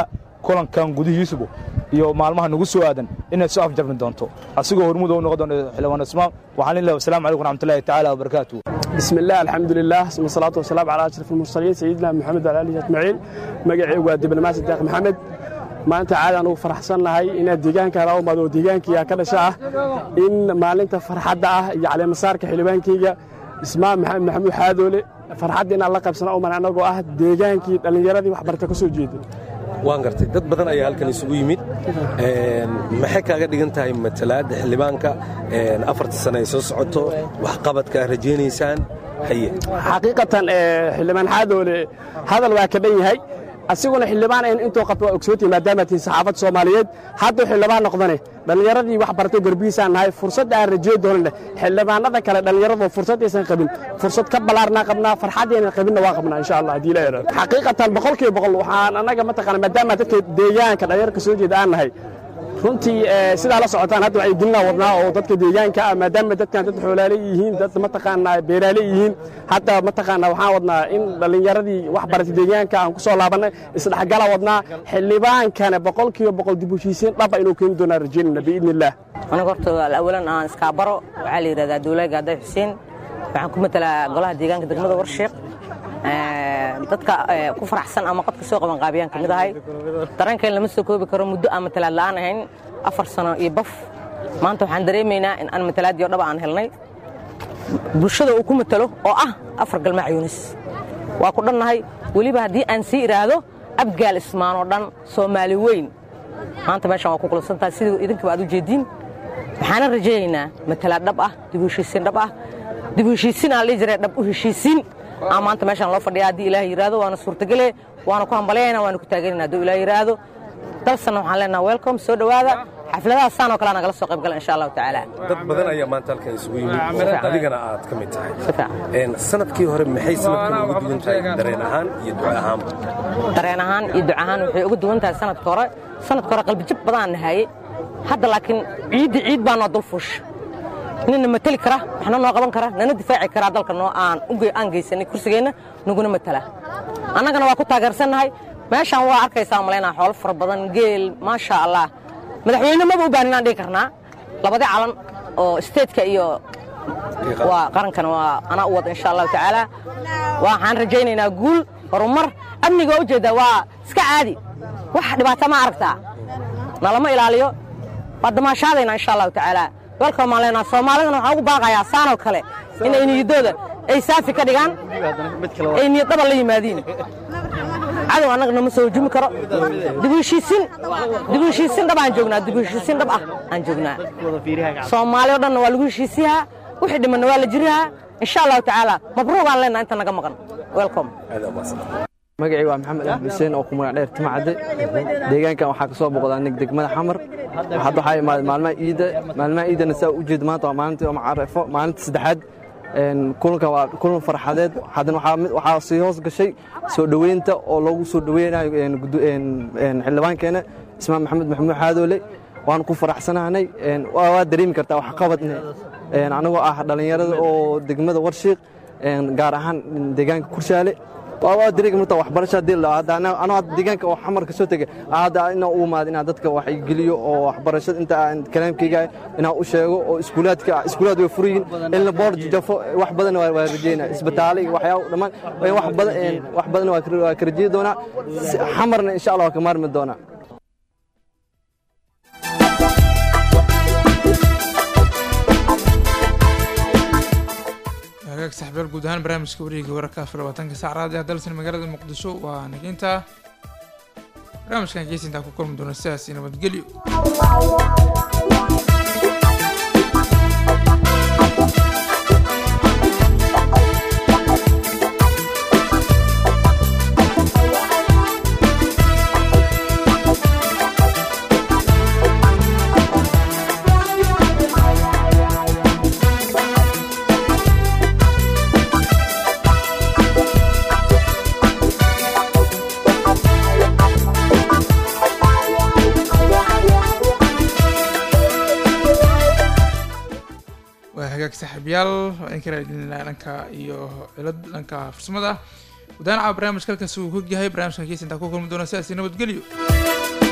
Speaker 9: kulankan gudihiisubu iyo maalmaha nagu soo aadan inay soo afjarmi doonto asigoo hormuud u noqon doona xildhibaan ismaam waxaan leeyahay wasalaamu calaykum waraxmatullaahi tacaala wabarakaatuh
Speaker 11: بسم الله الحمد لله ثم الصلاة والسلام على أشرف المرسلين سيدنا محمد وعلى آله أجمعين مجاعي ودبلوماسي الداق محمد maanta caadi aan ugu faraxsannahay inaad deegaanka la umaado deegaankiiga ka dhasha ah in maalinta farxadda ah iyo caleemasaarka xildhibaankayga ismaan maxamed maxamuud xaadoole farxadda inaan la qaybsana uman annagoo ah deegaankii dhallinyaradii waxbarta ka soo jeeday
Speaker 12: waan gartay dad badan ayaa halkan isugu yimid maxay kaaga dhigan tahay matalaadda xildhibaanka afarta sane ay soo socoto waxqabadka aad rajaynaysaan haye
Speaker 11: xaqiiqatan xildhibaan xaadoole hadal waa ka dhan yahay asiguna xildhibaan ayn intuu qabto waa ogsooti maadaama tihin saxaafadda soomaaliyeed hadduu xildhibaan noqdane dhallinyaradii wax bartay garbihiisaan nahay fursad aan rajey doonane xildhibaanada kale dhallinyaradu fursad aysan qabin fursad ka ballaarnaa qabnaa farxaddaynan qabinna waa qabnaa insha allah haddii la yidhahdo xaqiiqatan boqolkiiba boqol waxaan annaga mataqaana maadaama dadka deegaanka dhallinyarka soo jeeda aan nahay runtii sidaa la socotaan hadda waxay gelina wadnaa oo dadka deegaanka ah maadaama dadkan dad xoolaale yihiin dad mataqaanaa beeraale yihiin hadda mataqaanaa waxaan wadnaa in dhallinyaradii wax baratay deegaanka aan ku soo laabannay isdhexgala wadnaa xildhibaankana boqolkiiba boqol dib u heshiisiin dhaba inuu keeni doonaa rajaynayna biidni illaah
Speaker 13: aniga horta awalan aan iskaabaro waxaa la yidhahdaa duulay gaaday xuseen waxaan ku matalaa golaha deegaanka degmada warsheeq dadka ku faraxsan ama qodka soo qaban qaabiyaan ka mid ahay dareenkeen lama soo koobi karo muddo aan matalaad la'aan ahayn afar sano iyo baf maanta waxaan dareemaynaa in aan matalaadiyo dhaba aan helnay bulshada uu ku matalo oo ah afar galmaac yuunis waa ku dhannahay weliba haddii aan sii idhaahdo abgaal ismaan oo dhan soomaali weyn maanta meeshan waa ku kulabsantahay sidii idinkaba aad u jeediin waxaana rajaynaynaa matalaad dhab ah dib u heshiisiin dhab ah dib u heshiisiin aan dhihi jiray dhab u heshiisiin aa maanta meeshaan loo fadhiya haddii ilaah yidhaahdo waana suurtagele waana ku hambalyayna waana ku taageerina hadduu ilaah yidhaahdo dalsanna waxaan leenaha welcome soo dhowaada xafladaha saan oo kale nagala soo qayb gala insha allahu tacaala
Speaker 12: dad badan ayaa maanta halkan isugu yimid oo adigana aad ka mid tahay sanadkii hore maxay sanadkan ugu duwan tahay dareen ahaan iyo duco ahaanba
Speaker 13: dareen ahaan iyo duco ahaan waxay uga duwan tahay sanadka hore sanadka hore qalbijab badaan nahaye hadda laakiin ciidda ciid baa noo dulfuush nina mateli kara waxna noo qaban kara nana difaaci karaa dalka noo aan aan geysanay kursigeenna naguna matala annagana waa ku taageersannahay meeshaan waa arkaysaa malaynaa xoolo fara badan geel maasha allah madaxweyne maba u baahan inaan dhihi karnaa labadii calan oo isteedka iyo waa qarankana waa anaa u wada insha allahu tacaala waxaan rajaynaynaa guul horumar amniga waa ujeeddaa waa iska caadi wax dhibaata ma aragtaa nalama ilaaliyo waa damaashaadaynaa insha allahu tacaala welcome aan leenaha soomaalidana waxaan ugu baaqayaa saanoo kale inay niyadooda ay saafi ka dhigaan ay niyad dhaba la yimaadiin cadow annaga nama soo hujumi karo dibuheshiisin dibuheshiisin dhab aan joognaa dibuheshiisin dhab ah aan joognaa soomaali o dhanna waa lagu heshiisiyahaa wixii dhimanna waa la jirihaa insha allahu tacaala mabruuq aan leenaha inta naga maqan welcome
Speaker 14: magacii waa maxamed axmed xuseen oo ku magac dheer timacadde deegaankan waxaa ka soo boqdaa nig degmada xamar hadda waxaa imaaday maalmaha iidda maalmaha iiddana saa u jeeda maanta waa maalintii macarafo maalinta saddexaad kulanka waa kulan farxadeed haddana waxaa sii hoos gashay soo dhoweynta oo loogu soo dhoweynayo xildhibaankeena ismaan maxamed maxamuud xaadoole waan ku faraxsanahnay waa dareemi kartaa waxqabadne anagoo ah dhallinyarada oo degmada warshiiq gaar ahaan deegaanka kurshaale waa dareegi marta waxbarasho hadii la hadda anoo deegaanka oo xamarka soo tegay hadda inaa u imaado inaa dadka wax geliyo oo waxbarashada inta aan kalaamkayga inaa u sheego oo iskuulaadka iskuulaad way furiyin in la boor jafo wax badan waa rajeynaa isbitaale iyo waxyaabo dhammaan wax badan wax badan waa ka rajeyi doonaa xamarna insha allah waa ka maarmi doonaa
Speaker 1: hagaag saxbeel guud ahaan barnaamijka wareega wararka afar labaatanka sac raadi ah dalsan magaalada muqdisho waa nageynta barnaamijkan gees intaa ku kulmi doona sidaas nabadgelyo waa hagaag saaxiibyaal waa in kala idinlaa dhanka iyo cilad dhanka farsamada gudaanaca barnaamijka halkaas uu hog yahay barnaamijkan kees intaa ku kulmi doona sidaas nabadgelyo